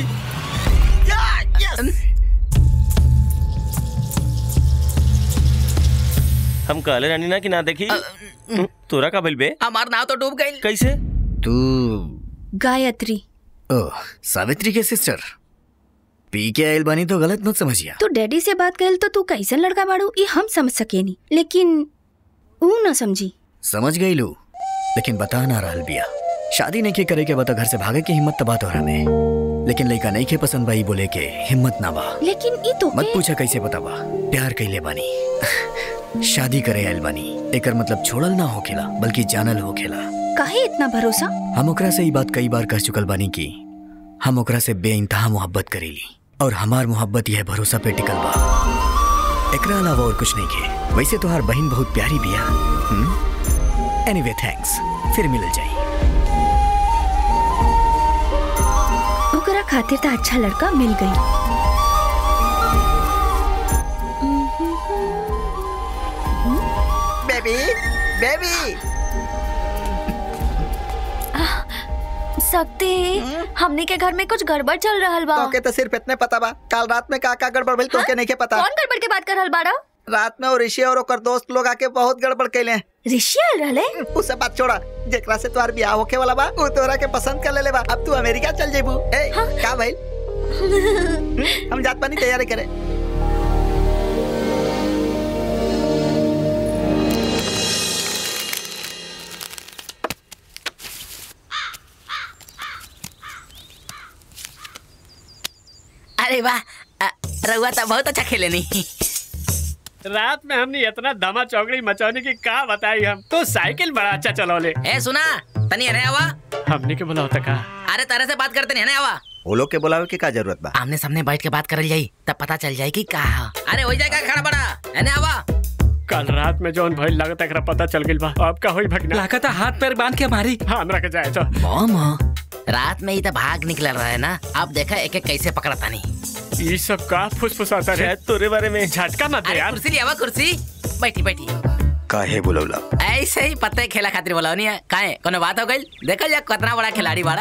हम कहले रानी ना कि ना देखी तोरा का बे हमार नाव तो डूब गई कैसे तू गायत्री ओह सावित्री के सिस्टर पी के आयल बानी तो गलत मत समझिया तू डैडी से बात करेल तो तू कैसन लड़का बाड़ू ये हम समझ सकेनी लेकिन ऊ न समझी समझ गई लू लेकिन बता ना रहल बिया शादी नहीं के करे के बता घर से भागे की हिम्मत तबा तो हमें लेकिन लड़का नहीं के पसंद बाई बोले के हिम्मत ना बा लेकिन ई तो मत पूछा कैसे पता बा प्यार कैले बानी शादी करे आयल बानी एकर मतलब छोड़ल ना होखेला बल्कि जानल होखेला काहे इतना भरोसा हम ओकरा से ई बात कई बार कह चुकल बानी कि हम ओकरा से बेइंतहा मोहब्बत करेली और हमार मोहब्बत यह भरोसा पे टिकल बा एकरा अलावा और कुछ नहीं के वैसे तोहार बहन बहुत प्यारी बिया एनीवे थैंक्स फिर मिल जाई ओकरा खातिर तो अच्छा लड़का मिल गई बेबी बेबी सकते हमने के घर में कुछ गड़बड़ चल रहा बा तोके तो सिर्फ इतने पता बा कल रात में का का गड़बड़ भइल तोके नहीं के पता कौन गड़बड़ के बात कर रहल बाड़ा रात में और ऋषि और ओकर दोस्त लोग आके बहुत गड़बड़ कैले ऋषि आल रहले उ सब बात छोड़ा जेकरा से तोहार बियाह होके वाला बा उ तोरा के पसंद कर लेले बा अब तू अमेरिका चल जेबू ए का भइल हम जात पानी तैयारी करे अरे वाह अ, रउआ तो बहुत अच्छा खेले नहीं रात में हमने इतना धमा चौकड़ी मचाने की का बताई हम तो साइकिल बड़ा अच्छा चलौले ए सुना तनी हने आवा हमने के बोला होता का अरे तारे से बात करते नहीं हने आवा वो लोग के बुलावे के का जरूरत बा आमने सामने बैठ के बात करल जाई तब पता चल जाए कि का है। अरे हो जाएगा खड़ा बड़ा हने आवा कल रात में जौन भइल लागत एकरा पता चल गइल बा अब का होई भगना लागत हाथ पैर बांध के मारी हाँ हमरा के जाए तो मामा रात में ही तो भाग निकल रहा है ना अब देखा एक एक कैसे पकड़ा तानी ये सब का फुसफुसाता रे तोरे बारे में झटका मत दे अरे यार कुर्सी लिया कुर्सी बैठी बैठी काहे बुलौला ऐसे ही पत्ते खेला खातिर बोला नहीं है काहे कोनो बात हो गई देखल जा कितना बड़ा खिलाड़ी बाड़ा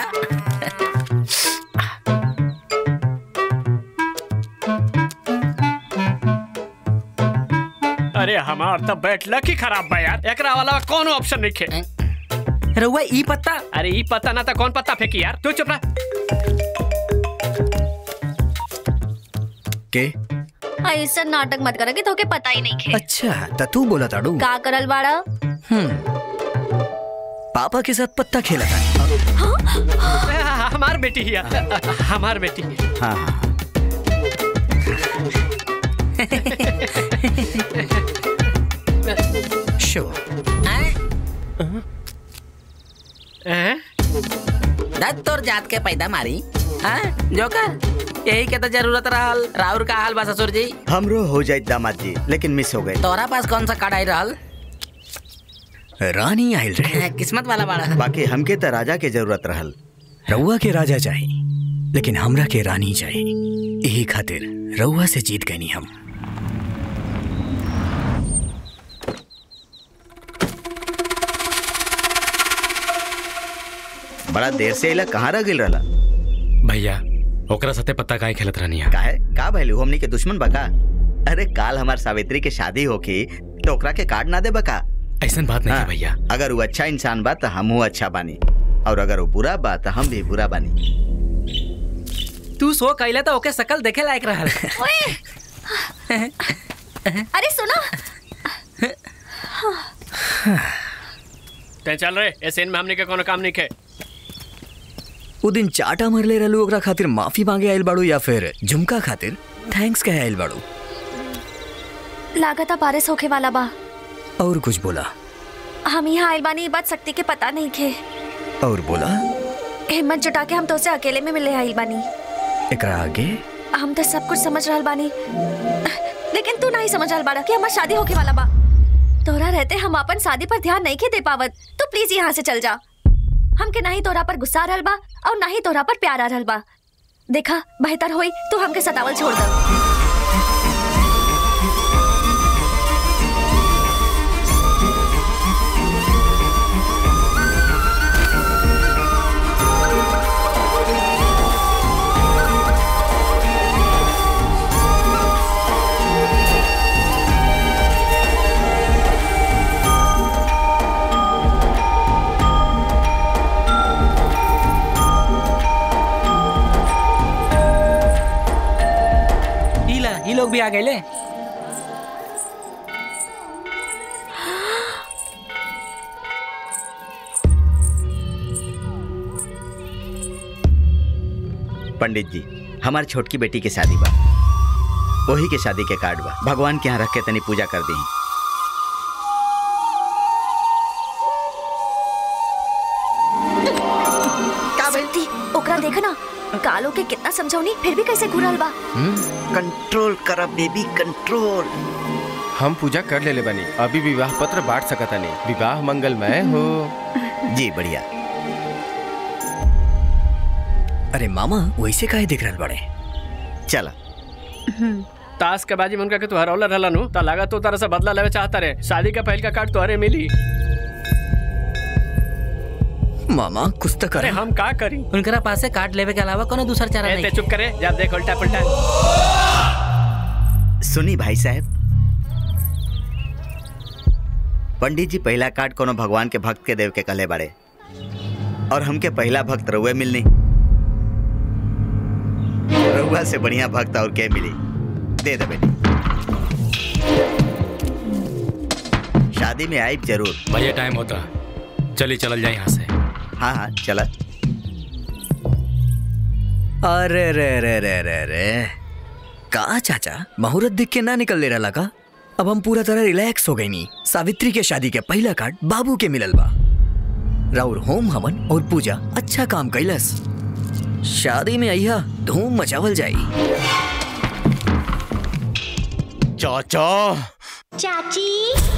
अरे हमार तो बैठला की खराब बा यार एकरा वाला कौन ऑप्शन नहीं खे रउआ ई पत्ता अरे ई पता ना था कौन पत्ता फेंकी यार तू चुप रह के ऐसा नाटक मत करा कि तोके पता ही नहीं खे अच्छा त तू बोला ताड़ू का करल बाड़ा हम्म पापा के साथ पत्ता खेला था हमार बेटी ही है हमार बेटी हाँ हाँ शो दत तोर जात के पैदा मारी हाँ जोकर यही के तो जरूरत रहल राउर का हाल बा ससुर जी हमरो हो जाए दामाद जी लेकिन मिस हो गए तोरा पास कौन सा कार्ड आई रहल रानी आयल रहे किस्मत वाला बाड़ा बाकी हमके तो राजा के जरूरत रहल रउआ के राजा चाही लेकिन हमरा के रानी चाही यही खातिर रउआ से जीत गई हम बड़ा देर से इला कहाँ रह गिल रहला भैया ओकरा साथे पत्ता काहे खेलत रहनी है काहे का भइलू हमनी के दुश्मन बका अरे काल हमार सावित्री के शादी होकी तो ओकरा के कार्ड ना दे बका ऐसा बात नहीं है हाँ, भैया अगर वो अच्छा इंसान बा तो हमहू अच्छा बानी और अगर वो बुरा बा तो हम भी बुरा बानी तू सो कैला तो ओके शकल देखे लायक रहल अरे सुनो ते चल रहे ऐसे में हमने के कोनो काम नहीं के वो दिन चाटा मरले रहलू ओकरा खातिर माफी मांगे आइल बाड़ू या फिर झुमका खातिर थैंक्स कहे आइल बाड़ू लागता बारिश होके वाला बा और कुछ बोला हम यहाँ आइल बानी ई बात शक्ति के पता नहीं खे और बोला हिम्मत जुटा के हम तो उसे अकेले में मिले आइल बानी एकरा आगे हम तो सब कुछ समझ रहल बानी लेकिन तू नहीं समझ रहल बाड़ा कि हमार शादी होके वाला बा तोरा रहते हम अपन शादी पर ध्यान नहीं के दे पावत तू प्लीज यहाँ से चल जा हमके नहीं तोरा पर गुस्सा आ रहल बा और नहीं तोरा पर प्यार आ रहल बा देखा बेहतर होई तू हमके सतावल छोड़ दे ई ला ई लोग भी आ गए ले पंडित जी हमार छोटकी बेटी के शादी बा वही के शादी के कार्ड बा भगवान के यहाँ रख के तनी पूजा कर दी का बोलती ओकरा देखा ना कालो के कितना समझौनी फिर भी कैसे घुरल बा कंट्रोल कर बेबी कंट्रोल हम पूजा कर लेले बनी अभी विवाह पत्र बांट सकता नहीं विवाह मंगलमय हो जी बढ़िया अरे मामा वैसे काहे दिख रहल बड़े चला ताश के बाजी मन के तू हरौला रहला नु ता लगा तो तरह से बदला लेवे चाहता रे शादी का पहल का कार्ड तोहरे मिली मामा कुछ तो अरे हम का करी उनकरा पास से कार्ड लेवे के अलावा कोनो दूसरा चारा ए, नहीं ते चुप करे जा देख उल्टा पुल्टा सुनी भाई साहब पंडित जी पहला कार्ड कोनो भगवान के भक्त के देव के कहले बाड़े और हमके पहला भक्त रउए मिलनी रउआ से बढ़िया भक्त और के मिली दे दे बेटी शादी में आइब जरूर भैया टाइम होता चलिए चल जाए यहाँ से हाँ हाँ चला अरे रे रे रे रे रे का चाचा मुहूर्त देख के ना निकल ले रहा का अब हम पूरा तरह रिलैक्स हो गई नी सावित्री के शादी के पहला कार्ड बाबू के मिलल बा राउर होम हवन और पूजा अच्छा काम कैलस शादी में अइहा धूम मचावल जाई चाचा चाची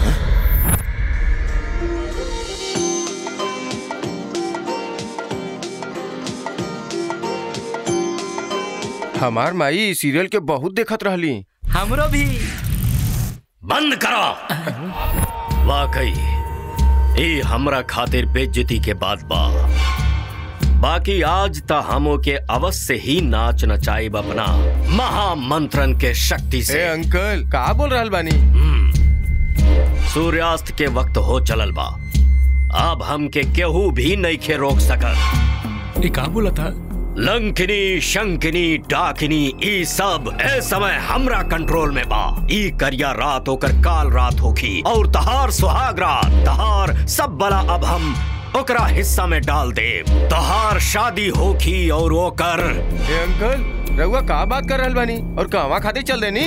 हमार माई सीरियल के बहुत देखत रहली हमरो भी बंद करो वाकई ये हमरा खातिर बेइज्जती के बात बा बाकी आज त हमो के अवश्य ही नाच नचाइब अपना महामंत्रन के शक्ति से ए अंकल का बोल रहल बानी सूर्यास्त के वक्त हो चलल बा अब हमके केहू भी नहीं खे रोक सकत ये का बोला था लंकिनी शंकिनी डाकिनी ई सब ए समय हमरा कंट्रोल में बा ई करिया रात होकर काल रात होखी और तहार सुहाग रात तहार सब बला अब हम ओकरा हिस्सा में डाल दे तहार शादी होखी और ओकर ए अंकल रउआ का बात कर रहल बानी और कहवा खातिर चल देनी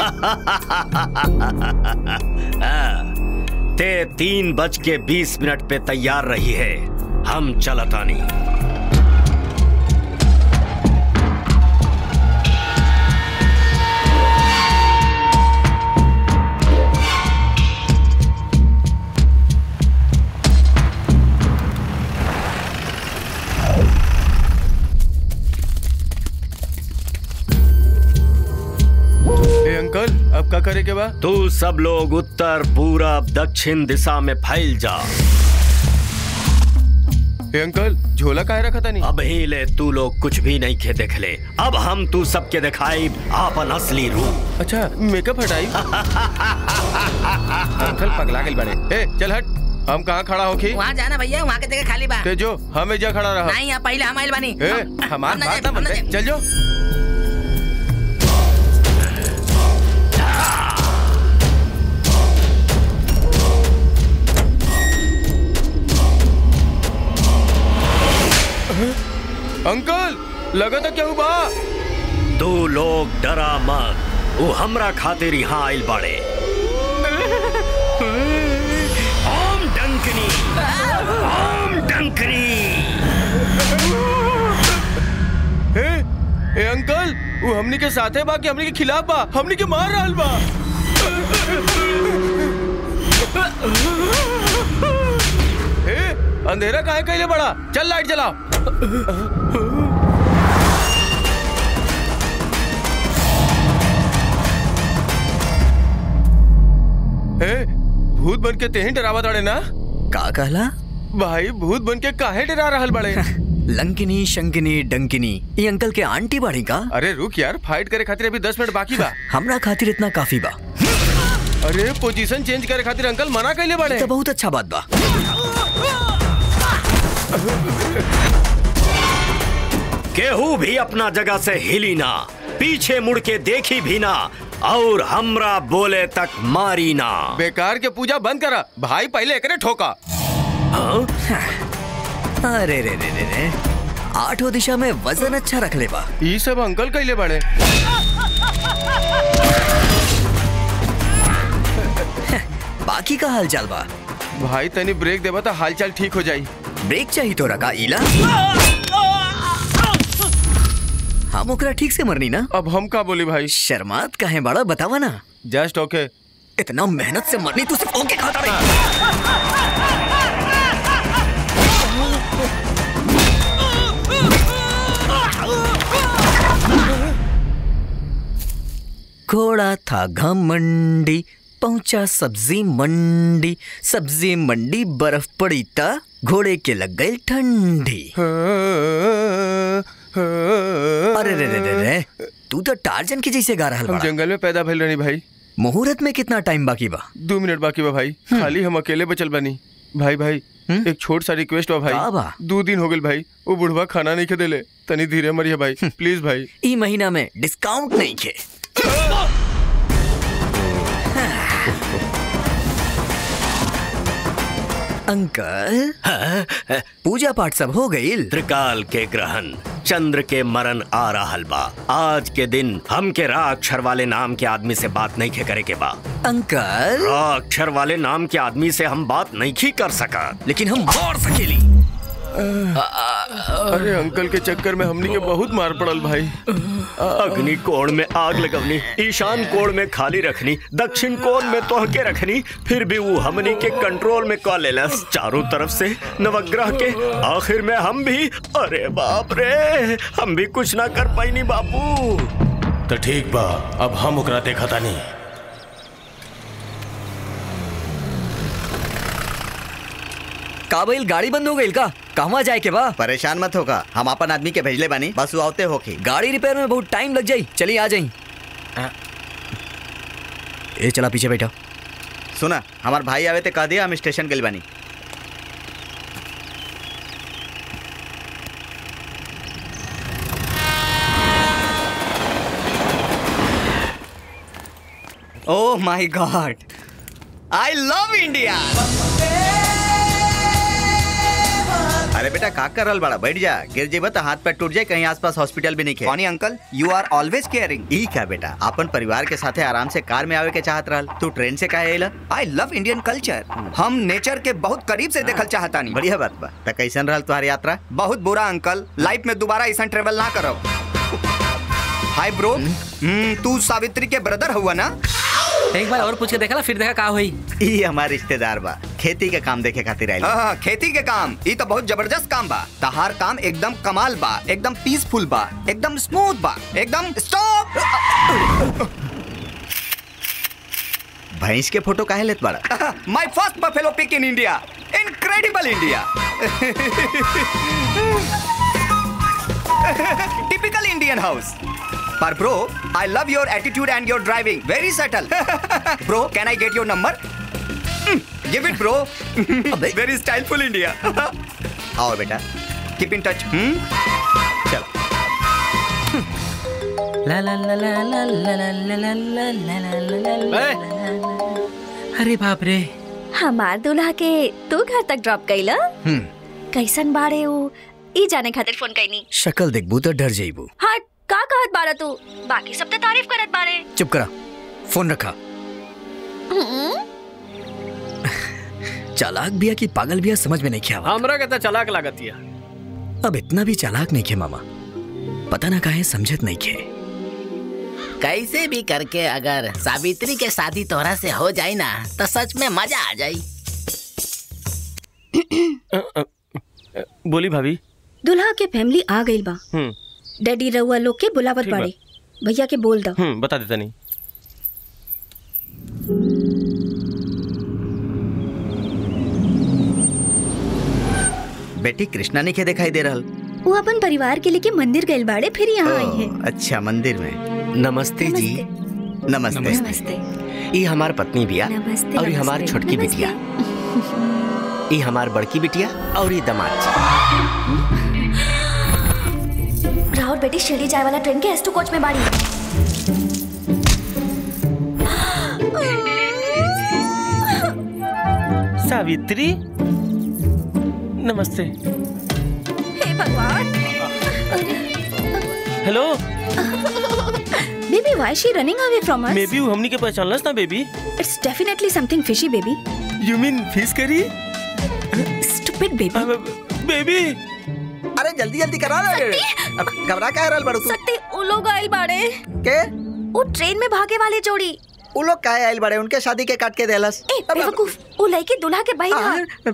ते तीन बज के बीस मिनट पे तैयार रही है हम चलतानी ए अंकल अब का करे के बा तू सब लोग उत्तर पूरब दक्षिण दिशा में फैल जा ए अंकल झोला काहे रखा था नहीं अब ही ले तू लोग कुछ भी नहीं खे देख ले अब हम तू सबके दिखाई आपन असली रूप अच्छा मेकअप हटाई अंकल पगला गेल बाड़े ए चल हट हम कहाँ खड़ा होखी वहाँ जाना भैया वहाँ के जगह खाली बा ते जो हम एजा खड़ा रहा नहीं यहाँ पहले हम आइल बानी ए हम- हमार हम ना बात जाए, ना हम ना मनते जाए। चल जो अंकल लगा था क्या हुआ तू लोग डरा मत वो हमरा खातिर यहाँ आइल बाड़े ओम डंकनी ओम डंकनी ए, ए अंकल वो हमनी के साथे बा कि हमनी के खिलाफ बा हमनी के मार रहल बा ए अंधेरा काहे कइले बड़ा चल लाइट जलाओ ए भूत बन के तेही डरावा दड़े ना का कहला भाई भूत बन के काहे डरा रहल बड़े लंकिनी शंकिनी डंकिनी ये अंकल के आंटी बाड़ी का अरे रुक यार फाइट करे खातिर अभी दस मिनट बाकी बा हमरा खातिर इतना काफी बा अरे पोजीशन चेंज करे खातिर अंकल मना कैले बड़े तो बहुत अच्छा बात बा केहू भी अपना जगह से हिली ना पीछे मुड़ के देखी भी ना और हमरा बोले तक मारी ना बेकार के पूजा बंद करा भाई पहले एकरे ठोका अरे रे रे रे रे आठों दिशा में वजन अच्छा रख ले बा ये सब अंकल कैले बड़े बाकी का हाल चाल बा भाई तनी ब्रेक देबा तो हालचाल ठीक हो जाई ब्रेक चाहिए तो रखा इला हम ओकरा ठीक से मरनी ना अब हम का बोली भाई शर्मात काहे बड़ा बतावा ना जस्ट ओके इतना मेहनत से मरनी तू सिर्फ ओके खाता रही घोड़ा था घमंडी पहुंचा सब्जी मंडी सब्जी मंडी बर्फ पड़ी ता घोड़े के लग गई ठंडी अरे रे रे रे रे तू तो टार्जन की जैसे गा रहा हम जंगल में पैदा भइल रहनी भाई मुहूर्त में कितना टाइम बाकी बा दो मिनट बाकी बा भाई खाली हम अकेले बचल बनी भाई भाई एक छोट सा रिक्वेस्ट बा का भाई बा? दो दिन हो गए भाई वो बुढ़वा खाना नहीं खेदेले तनी धीरे मरिया भाई प्लीज भाई ई महीना में डिस्काउंट नहीं खे अंकल पूजा पाठ सब हो गई त्रिकाल के ग्रहण चंद्र के मरण आ रहल बा आज के दिन हम के रा अक्षर वाले नाम के आदमी से बात नहीं खे करे के बा अंकल रा अक्षर वाले नाम के आदमी से हम बात नहीं खी कर सका लेकिन हम मार सकेली अरे अंकल के चक्कर में हमनी के बहुत मार पड़ल भाई अग्नि कोण में आग लगवनी ईशान कोण में खाली रखनी दक्षिण कोण में तोहके रखनी फिर भी वो हमनी के कंट्रोल में कॉल लेलस चारों तरफ से नवग्रह के आखिर में हम भी अरे बाप रे हम भी कुछ ना कर पाईनी बापू तो ठीक बा अब हम ओकरा देखा तानी का भइल गाड़ी बंद हो गई का कहवा जाए के बा परेशान मत होगा हम अपन आदमी के भेजले बानी बस वो आवते होके गाड़ी रिपेयर में बहुत टाइम लग जाई चलिए आ जाई ए चला पीछे बैठा सुना हमार भाई आवे ते कह दिया हम स्टेशन गइल बानी oh my God I love India अरे बेटा का कर रहल बड़ा बैठ जा गिर जेबा तो हाथ पैर टूट जाए कहीं आसपास हॉस्पिटल भी नहीं खे कौनी uncle you are always caring ई क्या बेटा अपन परिवार के साथे आराम से कार में आवे के चाहत रहल तू ट्रेन से काहे अइला आई लव इंडियन कल्चर हम नेचर के बहुत करीब से देखल चाहता नहीं बढ़िया बात बा त कैसन रहल तुम्हारी यात्रा बहुत बुरा अंकल लाइफ में दोबारा ऐसा ट्रेवल ना करो हाय ब्रो तू सावित्री के ब्रदर हुआ ना एक बार और पूछ के देखा फिर देखा का हुई ई हमार रिश्तेदार बा खेती के काम देखे खातिर आइल हाँ, खेती के काम ये तो बहुत जबरदस्त काम बा तहार काम एकदम कमाल बा एकदम पीसफुल बा एकदम स्मूथ बा एकदम स्टॉप भैंस के फोटो काहे लेत बड़ा my first buffalo pic in India incredible India typical Indian house पर bro I love your attitude and your driving very subtle bro can I get your number give it bro very styleful India आओ बेटा keep in touch हम्म चलो ला ला ला ला ला ला ला ला ला ला ला ला ला अरे बाप रे हमार दूल्हा के तू घर तक ड्रॉप कइला हम्म कैसन बाड़े उ ई जाने खातिर फोन कइनी शक्ल देखबू तो डर जाइबू हट का कहत बाड़ा तू बाकी सब तो तारीफ करत बाड़े चुप करा फोन रखा हम्म, चालाक बिया की पागल बिया समझ में नहीं किया हमरा के तो चलाक लागतिया अब इतना भी चालाक नहीं खे मामा पता ना काहे समझत नहीं खे कैसे भी करके अगर सावित्री के शादी तोहरा से हो जाए ना तो सच में मजा आ जाई बोली भाभी दुल्हा के फैमिली आ गई बा हम्म डैडी रउआ लोग के बुलावत ठीक बा। बाड़े भैया के बोल दो हम्म बता देता नहीं बेटी कृष्णा नहीं के दिखाई दे रहल वो अपन परिवार के लेके मंदिर गए बाड़े फिर यहाँ आई है ओ, अच्छा मंदिर में नमस्ते जी नमस्ते नमस्ते ये हमार पत्नी बिया नमस्ते, और ये हमार नमस्ते, छोटकी नमस्ते। बिटिया ये हमार बड़की बिटिया और ये दमाद जी राहुल बेटी शिरडी जाए वाला ट्रेन के एस टू कोच में बाड़ी सावित्री नमस्ते हे भगवान hello baby why she running away from us may be हमनी के पहचानलस ना baby it's definitely something fishy baby you mean fish curry stupid baby baby अरे जल्दी जल्दी करा ना अब घबरा क्या रहल बड़ू तू सत्ती उ लोग आइल बाड़े के वो ट्रेन में भागे वाले जोड़ी उ लोग काहे आइल बड़े उनके शादी के काट के देलस ए बेवकूफ वो लड़की दूल्हा के भाई था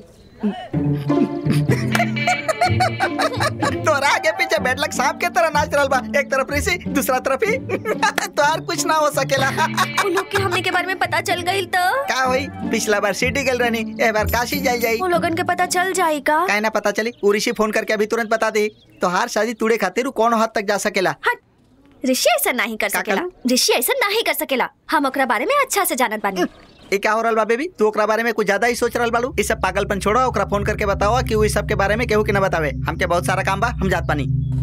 तोरा आगे पीछे बैठलक सांप के तरह नाच रहल बा एक तरफ ऋषि दूसरा तरफ ही तोहार कुछ ना हो सकेला वो लोग के हमने के बारे में पता चल गई तो का होई पिछला बार सिटी गल रहनी ए बार काशी जाई जाई वो लोगन के पता चल जाई का काहे ना पता चली उ ऋषि फोन करके अभी तुरंत बता दे तोहार शादी तूड़े खातिर उ कौन हद तक जा सकेला ऋषि ऐसा नहीं कर सकेला ऋषि ऐसा नहीं कर सकेला हम ओकरा बारे में अच्छा से जानत बानी ये क्या हो रहल बा बेबी तू ओकरा बारे में कुछ ज्यादा ही सोच रहल बाड़ू ई सब पागलपन छोड़ो ओकरा फोन करके बताओ कि उ ई सब के बारे में केहू के ना बतावे हमके बहुत सारा काम बा हम जात पानी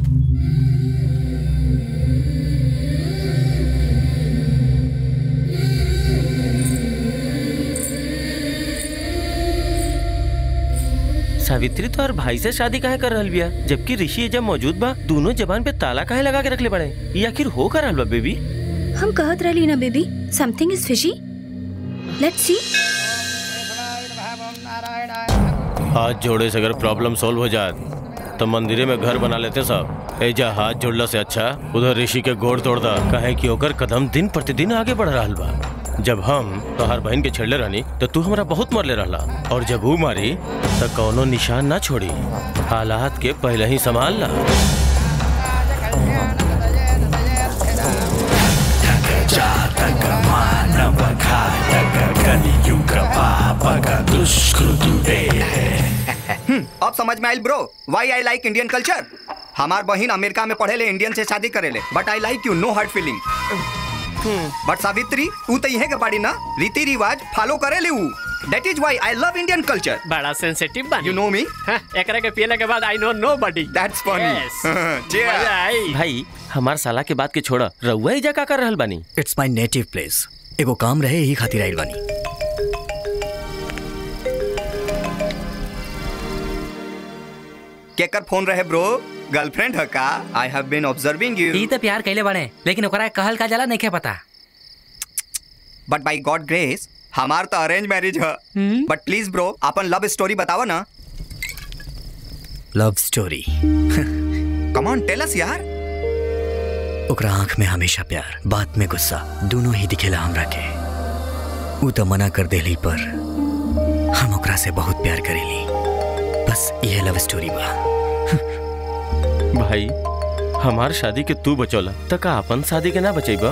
सावित्री तो और भाई से शादी काहे कर रहल बिया जबकि ऋषि जब मौजूद बा दोनों जबान पे ताला काहे लगा के रखले बड़े ये आखिर हो कर रहल बा बेबी हम कहत रहली ना baby something is fishy let's see हाथ जोड़े से अगर प्रॉब्लम सॉल्व हो जाए तो मंदिरे में घर बना लेते सब एजा हाथ जोड़ला से अच्छा उधर ऋषि के गोड़ तोड़ दा कहे कि ओकर कदम दिन प्रतिदिन आगे बढ़ रहा बा जब हम तोहार बहन के छेड़ले रहनी तो तू हमरा बहुत मरले रहला और जब वो मारी तो कौनो निशान ना छोड़ी हालात के पहले ही संभाल ला हम्म, अब समझ में आयल bro why I like Indian culture हमार बहन अमेरिका में पढ़े ले इंडियन से शादी करे ले but I like you know heart feeling but Savitri तू तो यही के पाड़ी ना रीति रिवाज फॉलो करे ले ऊ that is why I love Indian culture बड़ा सेंसिटिव बानी यू नो मी एकरा के पियला के बाद आई नो नोबडी दैट्स फनी मजा आई भाई हमार साला के बात के छोड़ा रउआ एजा का कर रहल बानी इट्स माय नेटिव प्लेस एगो काम रहे यही खातिर आइल बानी केकर फोन रहे ब्रो गर्लफ्रेंड है का I have been observing you ई तो प्यार कैले बड़े लेकिन ओकरा कहल का जाला नहीं पता बट बाय गॉड ग्रेस हमार तो अरेंज मैरिज है बट प्लीज ब्रो अपन लव स्टोरी बतावा ना love story come on tell us यार ओकरा आंख में हमेशा प्यार बात में गुस्सा दोनों ही दिखेला हमरा के ऊ तो मना कर देली पर हम ओकरा से बहुत प्यार करेली बस यह लव स्टोरी बा भाई हमार शादी के तू बचौला त का अपन शादी के ना बचेबा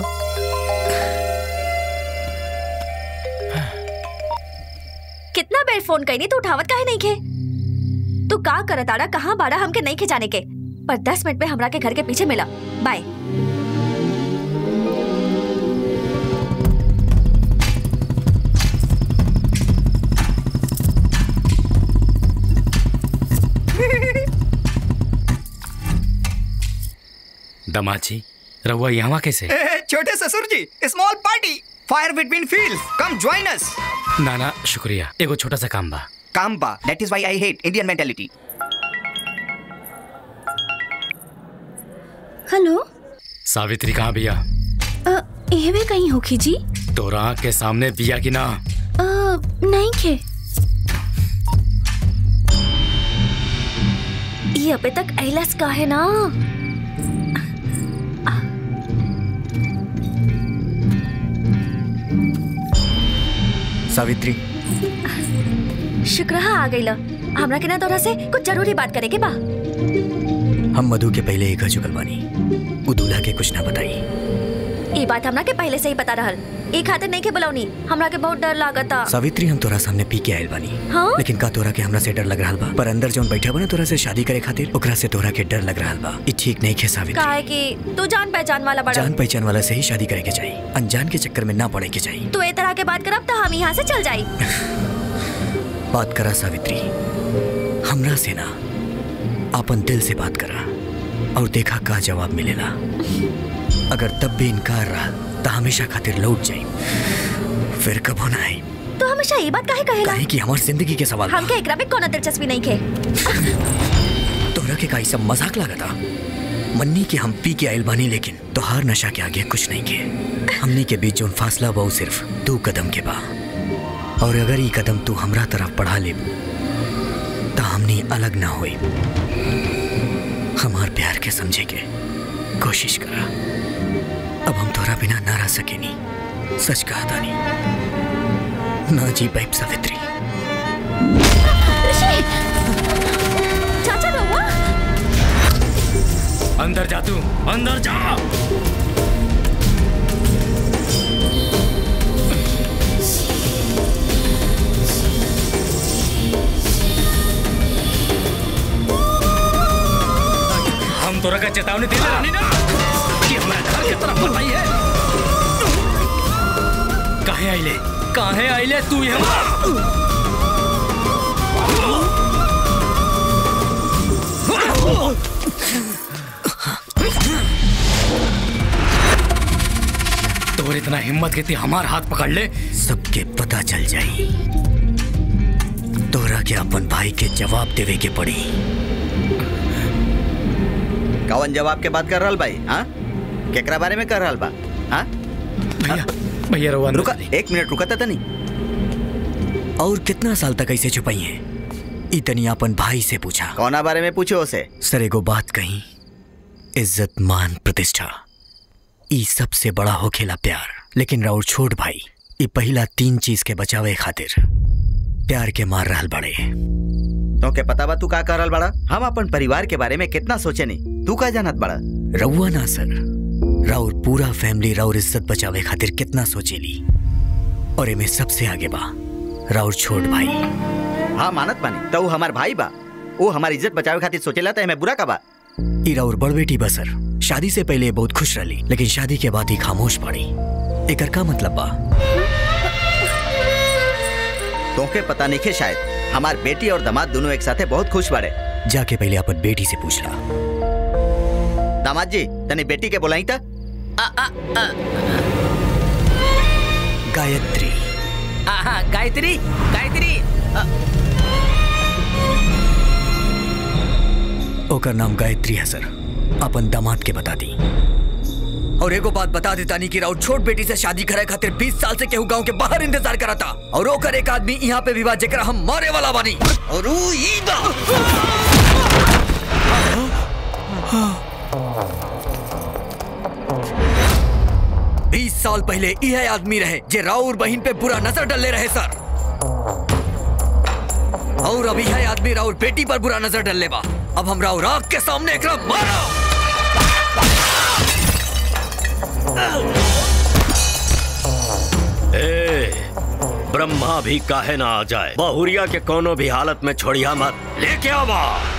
कितना बेर फोन कईनी तू उठावत काहे नहीं खे तू का करत आड़ा कहाँ बाड़ा हमके नहीं खे जाने के पर दस मिनट में हमरा के घर के पीछे मिला बाय दामाद जी रहुआ यहाँ कैसे ए, छोटे ससुर जी small party fire between fields come join us ना ना शुक्रिया एगो छोटा सा काम बा काम बा that is why I hate Indian mentality hello Savitri कहाँ बिया अ, एहवे कहीं होखी जी तोरा आँख के सामने बिया की ना अ, नहीं खे ये अबे तक अहिलस का है ना सावित्री शुक्र है आ गई हमरा के ना तोरा से कुछ जरूरी बात करे के बा हम मधु के पहले एक चुकल बानी उ दूल्हा के कुछ ना बताई ये बात हमरा के पहले से ही पता रहल ई खातिर नहीं के बुलावनी हमरा के बहुत डर लागता सावित्री हम तोरा सामने पी के आयल बानी हाँ? लेकिन का तोरा के हमरा से डर लग रहा बा पर अंदर जौन बैठा बा ना तोरा से शादी करे खातिर ओकरा से तोरा के डर लग रहा बा ई ठीक नहीं खे सावित्री काहे कि तू जान पहचान वाला बड़ा जान पहचान वाला से ही शादी करे के चाहिए अनजान के चक्कर में ना पड़े के चाहिए तू ए तरह के बात करब तो हम यहाँ से चल जाई बात करा सावित्री हमरा से ना अपन दिल से बात करा और देखा का जवाब मिलेला अगर तब भी इनकार रहा तो हमेशा खातिर लौट जाई फिर कबो ना आई तू हमेशा ये बात काहे कहेला काहे कि हमार जिंदगी के सवाल बा। हमके एकरा में कोनो दिलचस्पी नहीं खे तोरा के काई सब मजाक लागता मन्नी के हम पी के आयल बानी लेकिन तोहार नशा के आगे कुछ नहीं के हमनी के बीच जोन फासला बा उ सिर्फ दो कदम के बा और अगर ये कदम तू हमरा तरफ बढ़ा ले तो हमनी अलग ना होई हमार प्यार के समझे के कोशिश करा अब हम तोरा बिना ना रह सकेनी सच कहा तानी ना जी पाइप सावित्री चाचा रहुआ अंदर जा तू अंदर जा हम तोरा का चेतावनी दे रही ना कि हमारे घर की तरफ मत आइए काहे आइले काहे आइले तू यहाँ तोर इतना हिम्मत के ती हमार हाथ पकड़ ले सबके पता चल जाई तोरा के अपन भाई के जवाब देवे के पड़ी कौन जवाब के बात कर रहल भाई हाँ केकरा बारे में कर रहल बा हाँ भैया भैया रवा रुका एक मिनट रुका था नहीं और कितना साल तक ऐसे छुपाई है इतनी अपन भाई से पूछा कौना बारे में पूछो उसे सर एगो बात कही इज्जत मान प्रतिष्ठा ई सबसे बड़ा हो खेला प्यार लेकिन राउर छोट भाई ई पहला तीन चीज के बचावे खातिर प्यार के मार रहल बड़े तो के पता बा तू का कर रहल बड़ा हम अपन परिवार के बारे में कितना सोचे नहीं तू का जानत बड़ा रउआ ना सर राउर पूरा फैमिली राउर इज्जत बचावे खातिर कितना सोचेली और एमे सबसे आगे बा राउर छोट भाई हाँ मानत बानी तो वो हमार भाई बा वो हमारी इज्जत बचावे खातिर सोचेला तो हमें बुरा का बा ई राउर बड़ बेटी बा सर शादी से पहले ये बहुत खुश रही लेकिन शादी के बाद ही खामोश पड़ी एकर का मतलब बा तोके पता नहीं खे शायद हमार बेटी और दामाद दोनों एक साथे बहुत खुश बाड़े जाके पहले अपन बेटी से पूछ ला दामाद जी तनी बेटी के बोलाई था गायत्री आहा, गायत्री गायत्री अ, ओकर नाम गायत्री है सर अपन दामाद के बता दी और एगो बात बता देता नहीं कि राउर छोट बेटी से शादी करे खातिर 20 साल से केहू गांव के बाहर इंतजार करा था और ओकर एक आदमी यहाँ पे विवाह जेकरा हम मारे वाला बानी और ऊ ई बा बीस साल पहले यह आदमी रहे जे राउर बहन पे बुरा नजर डले रहे सर और अभी यह आदमी राउर बेटी पर बुरा नजर डलले बा अब हम राउर आग के सामने एकरा मारो ए, ब्रह्मा भी काहे ना आ जाए बहुरिया के कोनो भी हालत में छोड़िया मत लेके आवा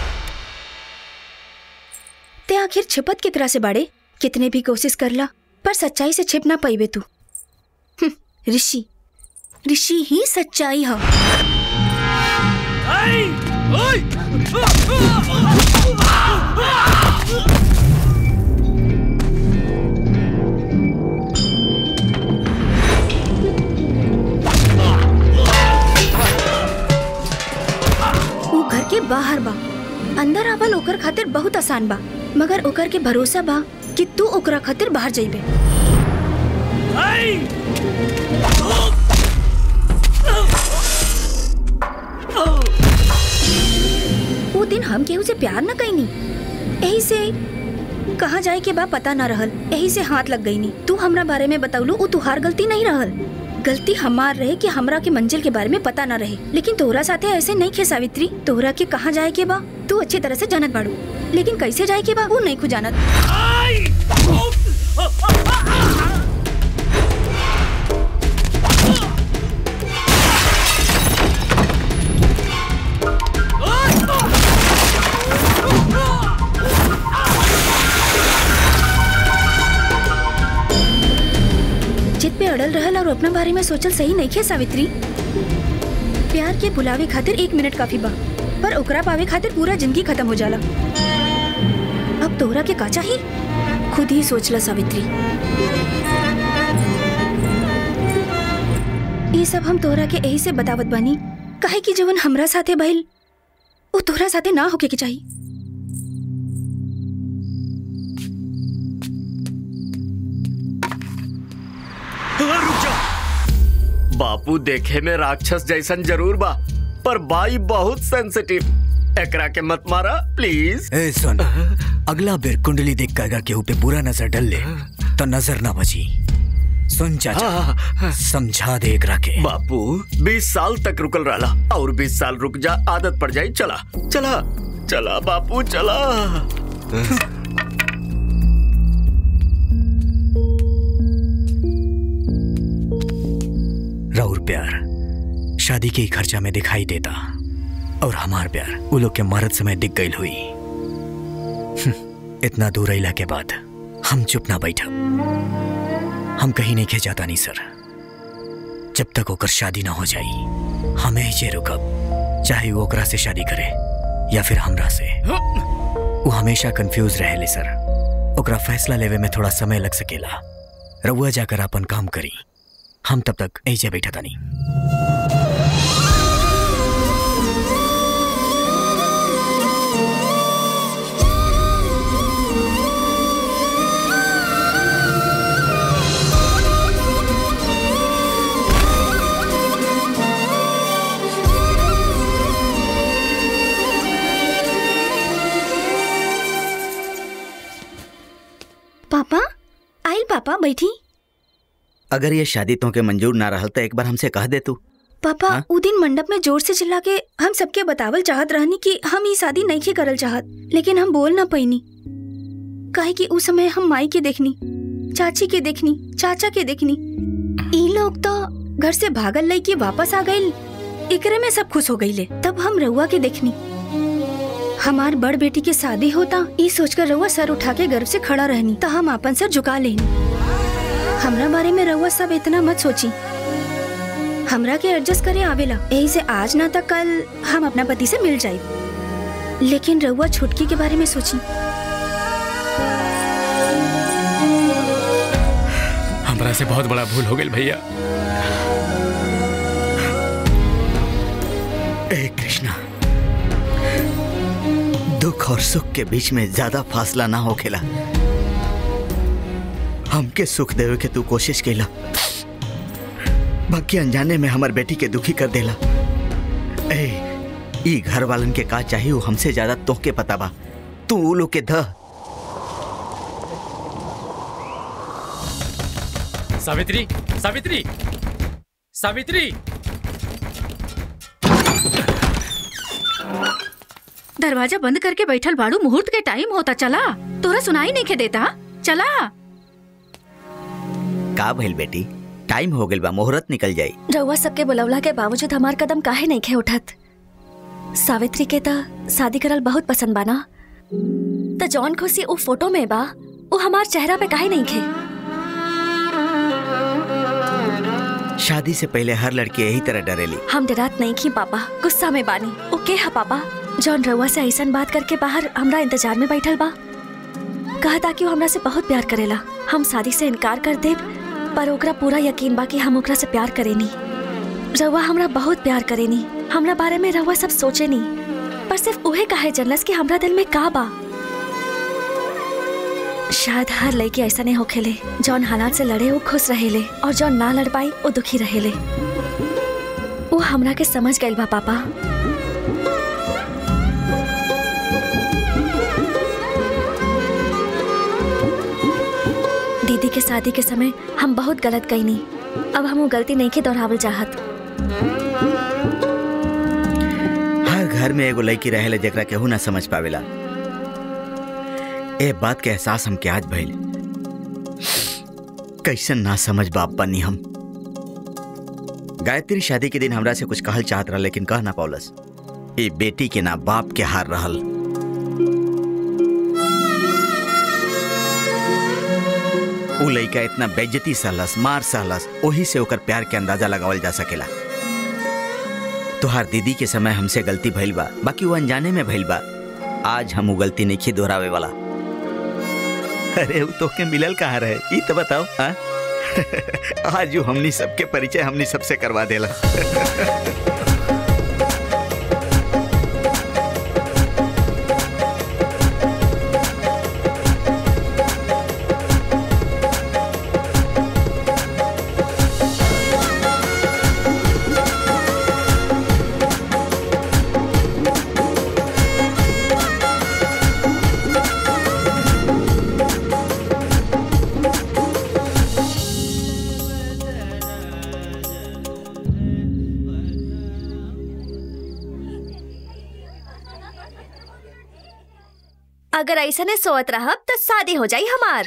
ते आखिर छिपत की तरह से बाड़े कितने भी कोशिश कर ला पर सच्चाई से छिप ना पाइबे तू हम्म, ऋषि ऋषि ही सच्चाई है अंदर आवल ओकर खातिर बहुत आसान बा मगर ओकर के भरोसा बा कि तू ओकरा खातिर बाहर जाइबे वो दिन हम केहू से प्यार न कईनी यही से कहाँ जाए के बा पता न रहल यही से हाथ लग गई नी तू हमरा बारे में बतौलू वो तुहार गलती नहीं रहल गलती हमार रहे कि हमरा के मंजिल के बारे में पता न रहे लेकिन तोहरा साथे ऐसे नहीं खे सावित्री तोहरा के कहाँ जाए के बा तू अच्छी तरह से जानत बाड़ू लेकिन कैसे जाए के बा वो नहीं खुद जानत जिद पे अड़ल रहल और अपना बारे में सोचल सही नहीं खे सावित्री प्यार के बुलावे खातिर एक मिनट काफी बा पर ओकरा पावे खातिर पूरा जिंदगी खत्म हो जाला अब तोहरा के का चाही खुद ही सोचला सावित्री ये सब हम तोहरा के यही से बतावत बानी काहे कि जवन हमरा साथे भइल वो तोहरा साथे ना होके के चाहिए रुक जा बापू देखे में राक्षस जैसन जरूर बा पर बाई बहुत सेंसिटिव एकरा के मत मारा प्लीज ए सुन अगला बेर कुंडली देख कर केहू पे बुरा नजर डल ले तो नजर ना बची सुन चाचा समझा दे एकरा के बापू बीस साल तक रुकल रहा और बीस साल रुक जा आदत पड़ जाई चला चला चला बापू चला राउर प्यार शादी के ही खर्चा में दिखाई देता और हमार प्यार वो लोग के मरद समय दिख गई हुई हम्म, इतना दूर अला के बाद हम चुप ना बैठा हम कहीं नहीं जाता नहीं सर जब तक ओकर शादी ना हो जाई हमें जे रुकब चाहे वो ओकरा से शादी करे या फिर हमरा से वो हमेशा कंफ्यूज रहेले सर ओकरा फैसला लेवे में थोड़ा समय लग सकेला रउआ जाकर अपन काम करी हम तब तक ऐसे बैठा था नहीं पापा आइल पापा बैठी अगर ये शादी तो के मंजूर ना रहल तो एक बार हमसे कह दे तू पापा हाँ? उ दिन मंडप में जोर से चिल्ला के हम सबके बतावल चाहत रहनी कि हम ई शादी नहीं के करल चाहत लेकिन हम बोल ना पैनी काहे कि उस समय हम माई के देखनी चाची के देखनी चाचा के देखनी ई लोग तो घर से भागल लई के वापस आ गइल एकरे में सब खुश हो गईले तब हम रउआ के देखनी हमार बड़ बेटी के शादी होता ई सोचकर रउआ सर उठा के गर्व से खड़ा रहनी तो हम अपन सर झुका लेनी हमरा बारे में रउआ सब इतना मत सोची हमरा के एडजस्ट करे आवेला यही से आज ना तक कल हम अपना पति से मिल जाए लेकिन रउआ छुटकी के बारे में सोची हमरा से बहुत बड़ा भूल हो गई भैया ए कृष्णा दुख और सुख के बीच में ज्यादा फासला ना होखेला हमके सुख देवे के तू कोशिश केला बाकी अनजाने में हमार बेटी के दुखी कर देला ए ई घर वालन के का चाहिए वो हमसे ज्यादा तोहके पता बा तू उ लोग के ध सावित्री सावित्री सावित्री दरवाजा बंद करके बैठल बाड़ू मुहूर्त के टाइम होता चला तोरा सुनाई नहीं के देता चला का भइल बेटी टाइम हो गइल बा मुहूर्त निकल जाई रउआ सबके बुलवला के बावजूद हमार कदम काहे नहीं खे उठत सावित्री के त शादी करल बहुत पसंद बा ना त जौन खुशी उ फोटो में बा उ हमार चेहरा पे काहे नहीं खे शादी से पहले हर लड़की यही तरह डरेली हम डरात नहीं की पापा गुस्सा में बानी ओ के हा पापा जौन रउआ से ऐसन बात करके बाहर हमरा इंतजार में बैठल बा कहा था कि वो हमरा से बहुत प्यार करेला हम शादी से इनकार कर दे पर ओकरा पूरा यकीन बा कि हम ओकरा से प्यार करेनी रउआ हमरा बहुत प्यार करेनी हमरा बारे में रउआ सब सोचे नी पर सिर्फ उहे काहे जनलस कि हमरा दिल में का बा शायद हर लड़की ऐसा नहीं होखेले जौन हालात से लड़े वो खुश रहेले और जौन ना लड़ पाई वो दुखी रहेले वो हमरा के समझ गइल बा पापा दीदी के शादी के समय हम बहुत गलत कईनी अब हम वो गलती नहीं के दोहरावल चाहत हर घर में एगो लड़की रहेले जेकरा केहू ना समझ पावेला ए बात के एहसास हमके आज भइल कैसन ना समझ बाप बनी हम गायत्री शादी के दिन हमरा से कुछ कहल चाहत रहा लेकिन कह ना पौलस ए बेटी के ना बाप के हार रहल उ लइका इतना बेज्जती सहलस मार सहलस ओही से ओकर प्यार के अंदाजा लगावल जा सकेला तोहार दीदी के समय हमसे गलती भइल बा बाकी वो अनजाने में भइल बा आज हम वो गलती नहीं दोहरावे वाला अरे वो तोके मिलल कहाँ रहे ई तो बताओ हाँ? आज वो हमनी सबके परिचय हमनी सबसे करवा देला अगर ऐसा ने सोत रहब तो शादी हो जाई हमार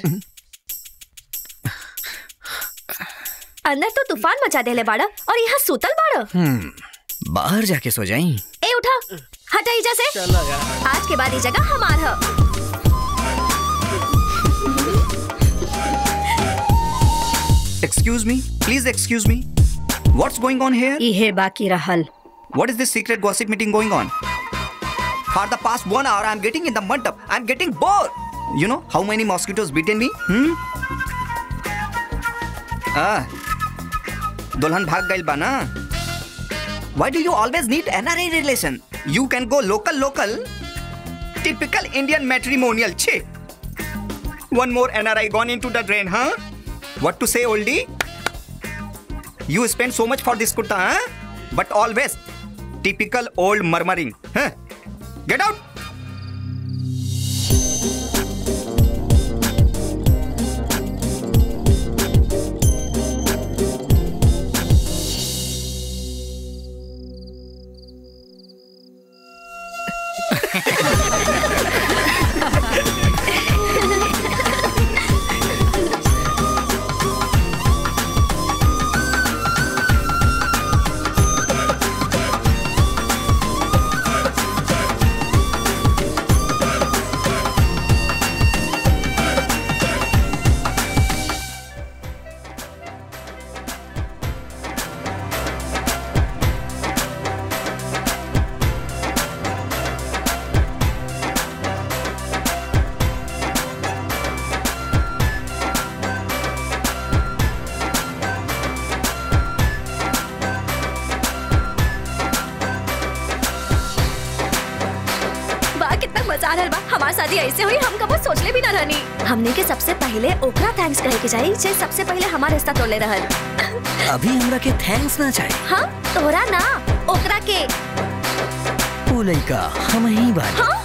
अंदर तो तूफान मचा देले बाड़ा और यहाँ सूतल बाड़ा हम्म, बाहर जाके सो जाई ए उठा हटा इजा से आज के बाद ये जगह हमार है Excuse me, please excuse me. What's going on here? इहे बाकी रहल What is this secret gossip meeting going on? For the past one hour, I'm getting in the mandap. I'm getting bored. You know how many mosquitoes bitten me? Hmm? Ah, दुल्हन भाग गइल बा ना? Why do you always need NRI relation? You can go local, local. Typical Indian matrimonial chick. One more NRI gone into the drain, huh? What to say, oldie? You spend so much for this kurta, huh? But always typical old murmuring. Huh? Get out! वाह कितना मजा आ रहल बा हमार शादी ऐसे हुई हम कबो सोचले भी ना रहनी हमने के सबसे पहले ओकरा थैंक्स कहे के चाहिए जे सबसे पहले हमार रिश्ता तोड़ले रहल अभी हमरा के थैंक्स ना चाहे हाँ तोरा ना ओकरा के ओ लइका हम ही बानी हाँ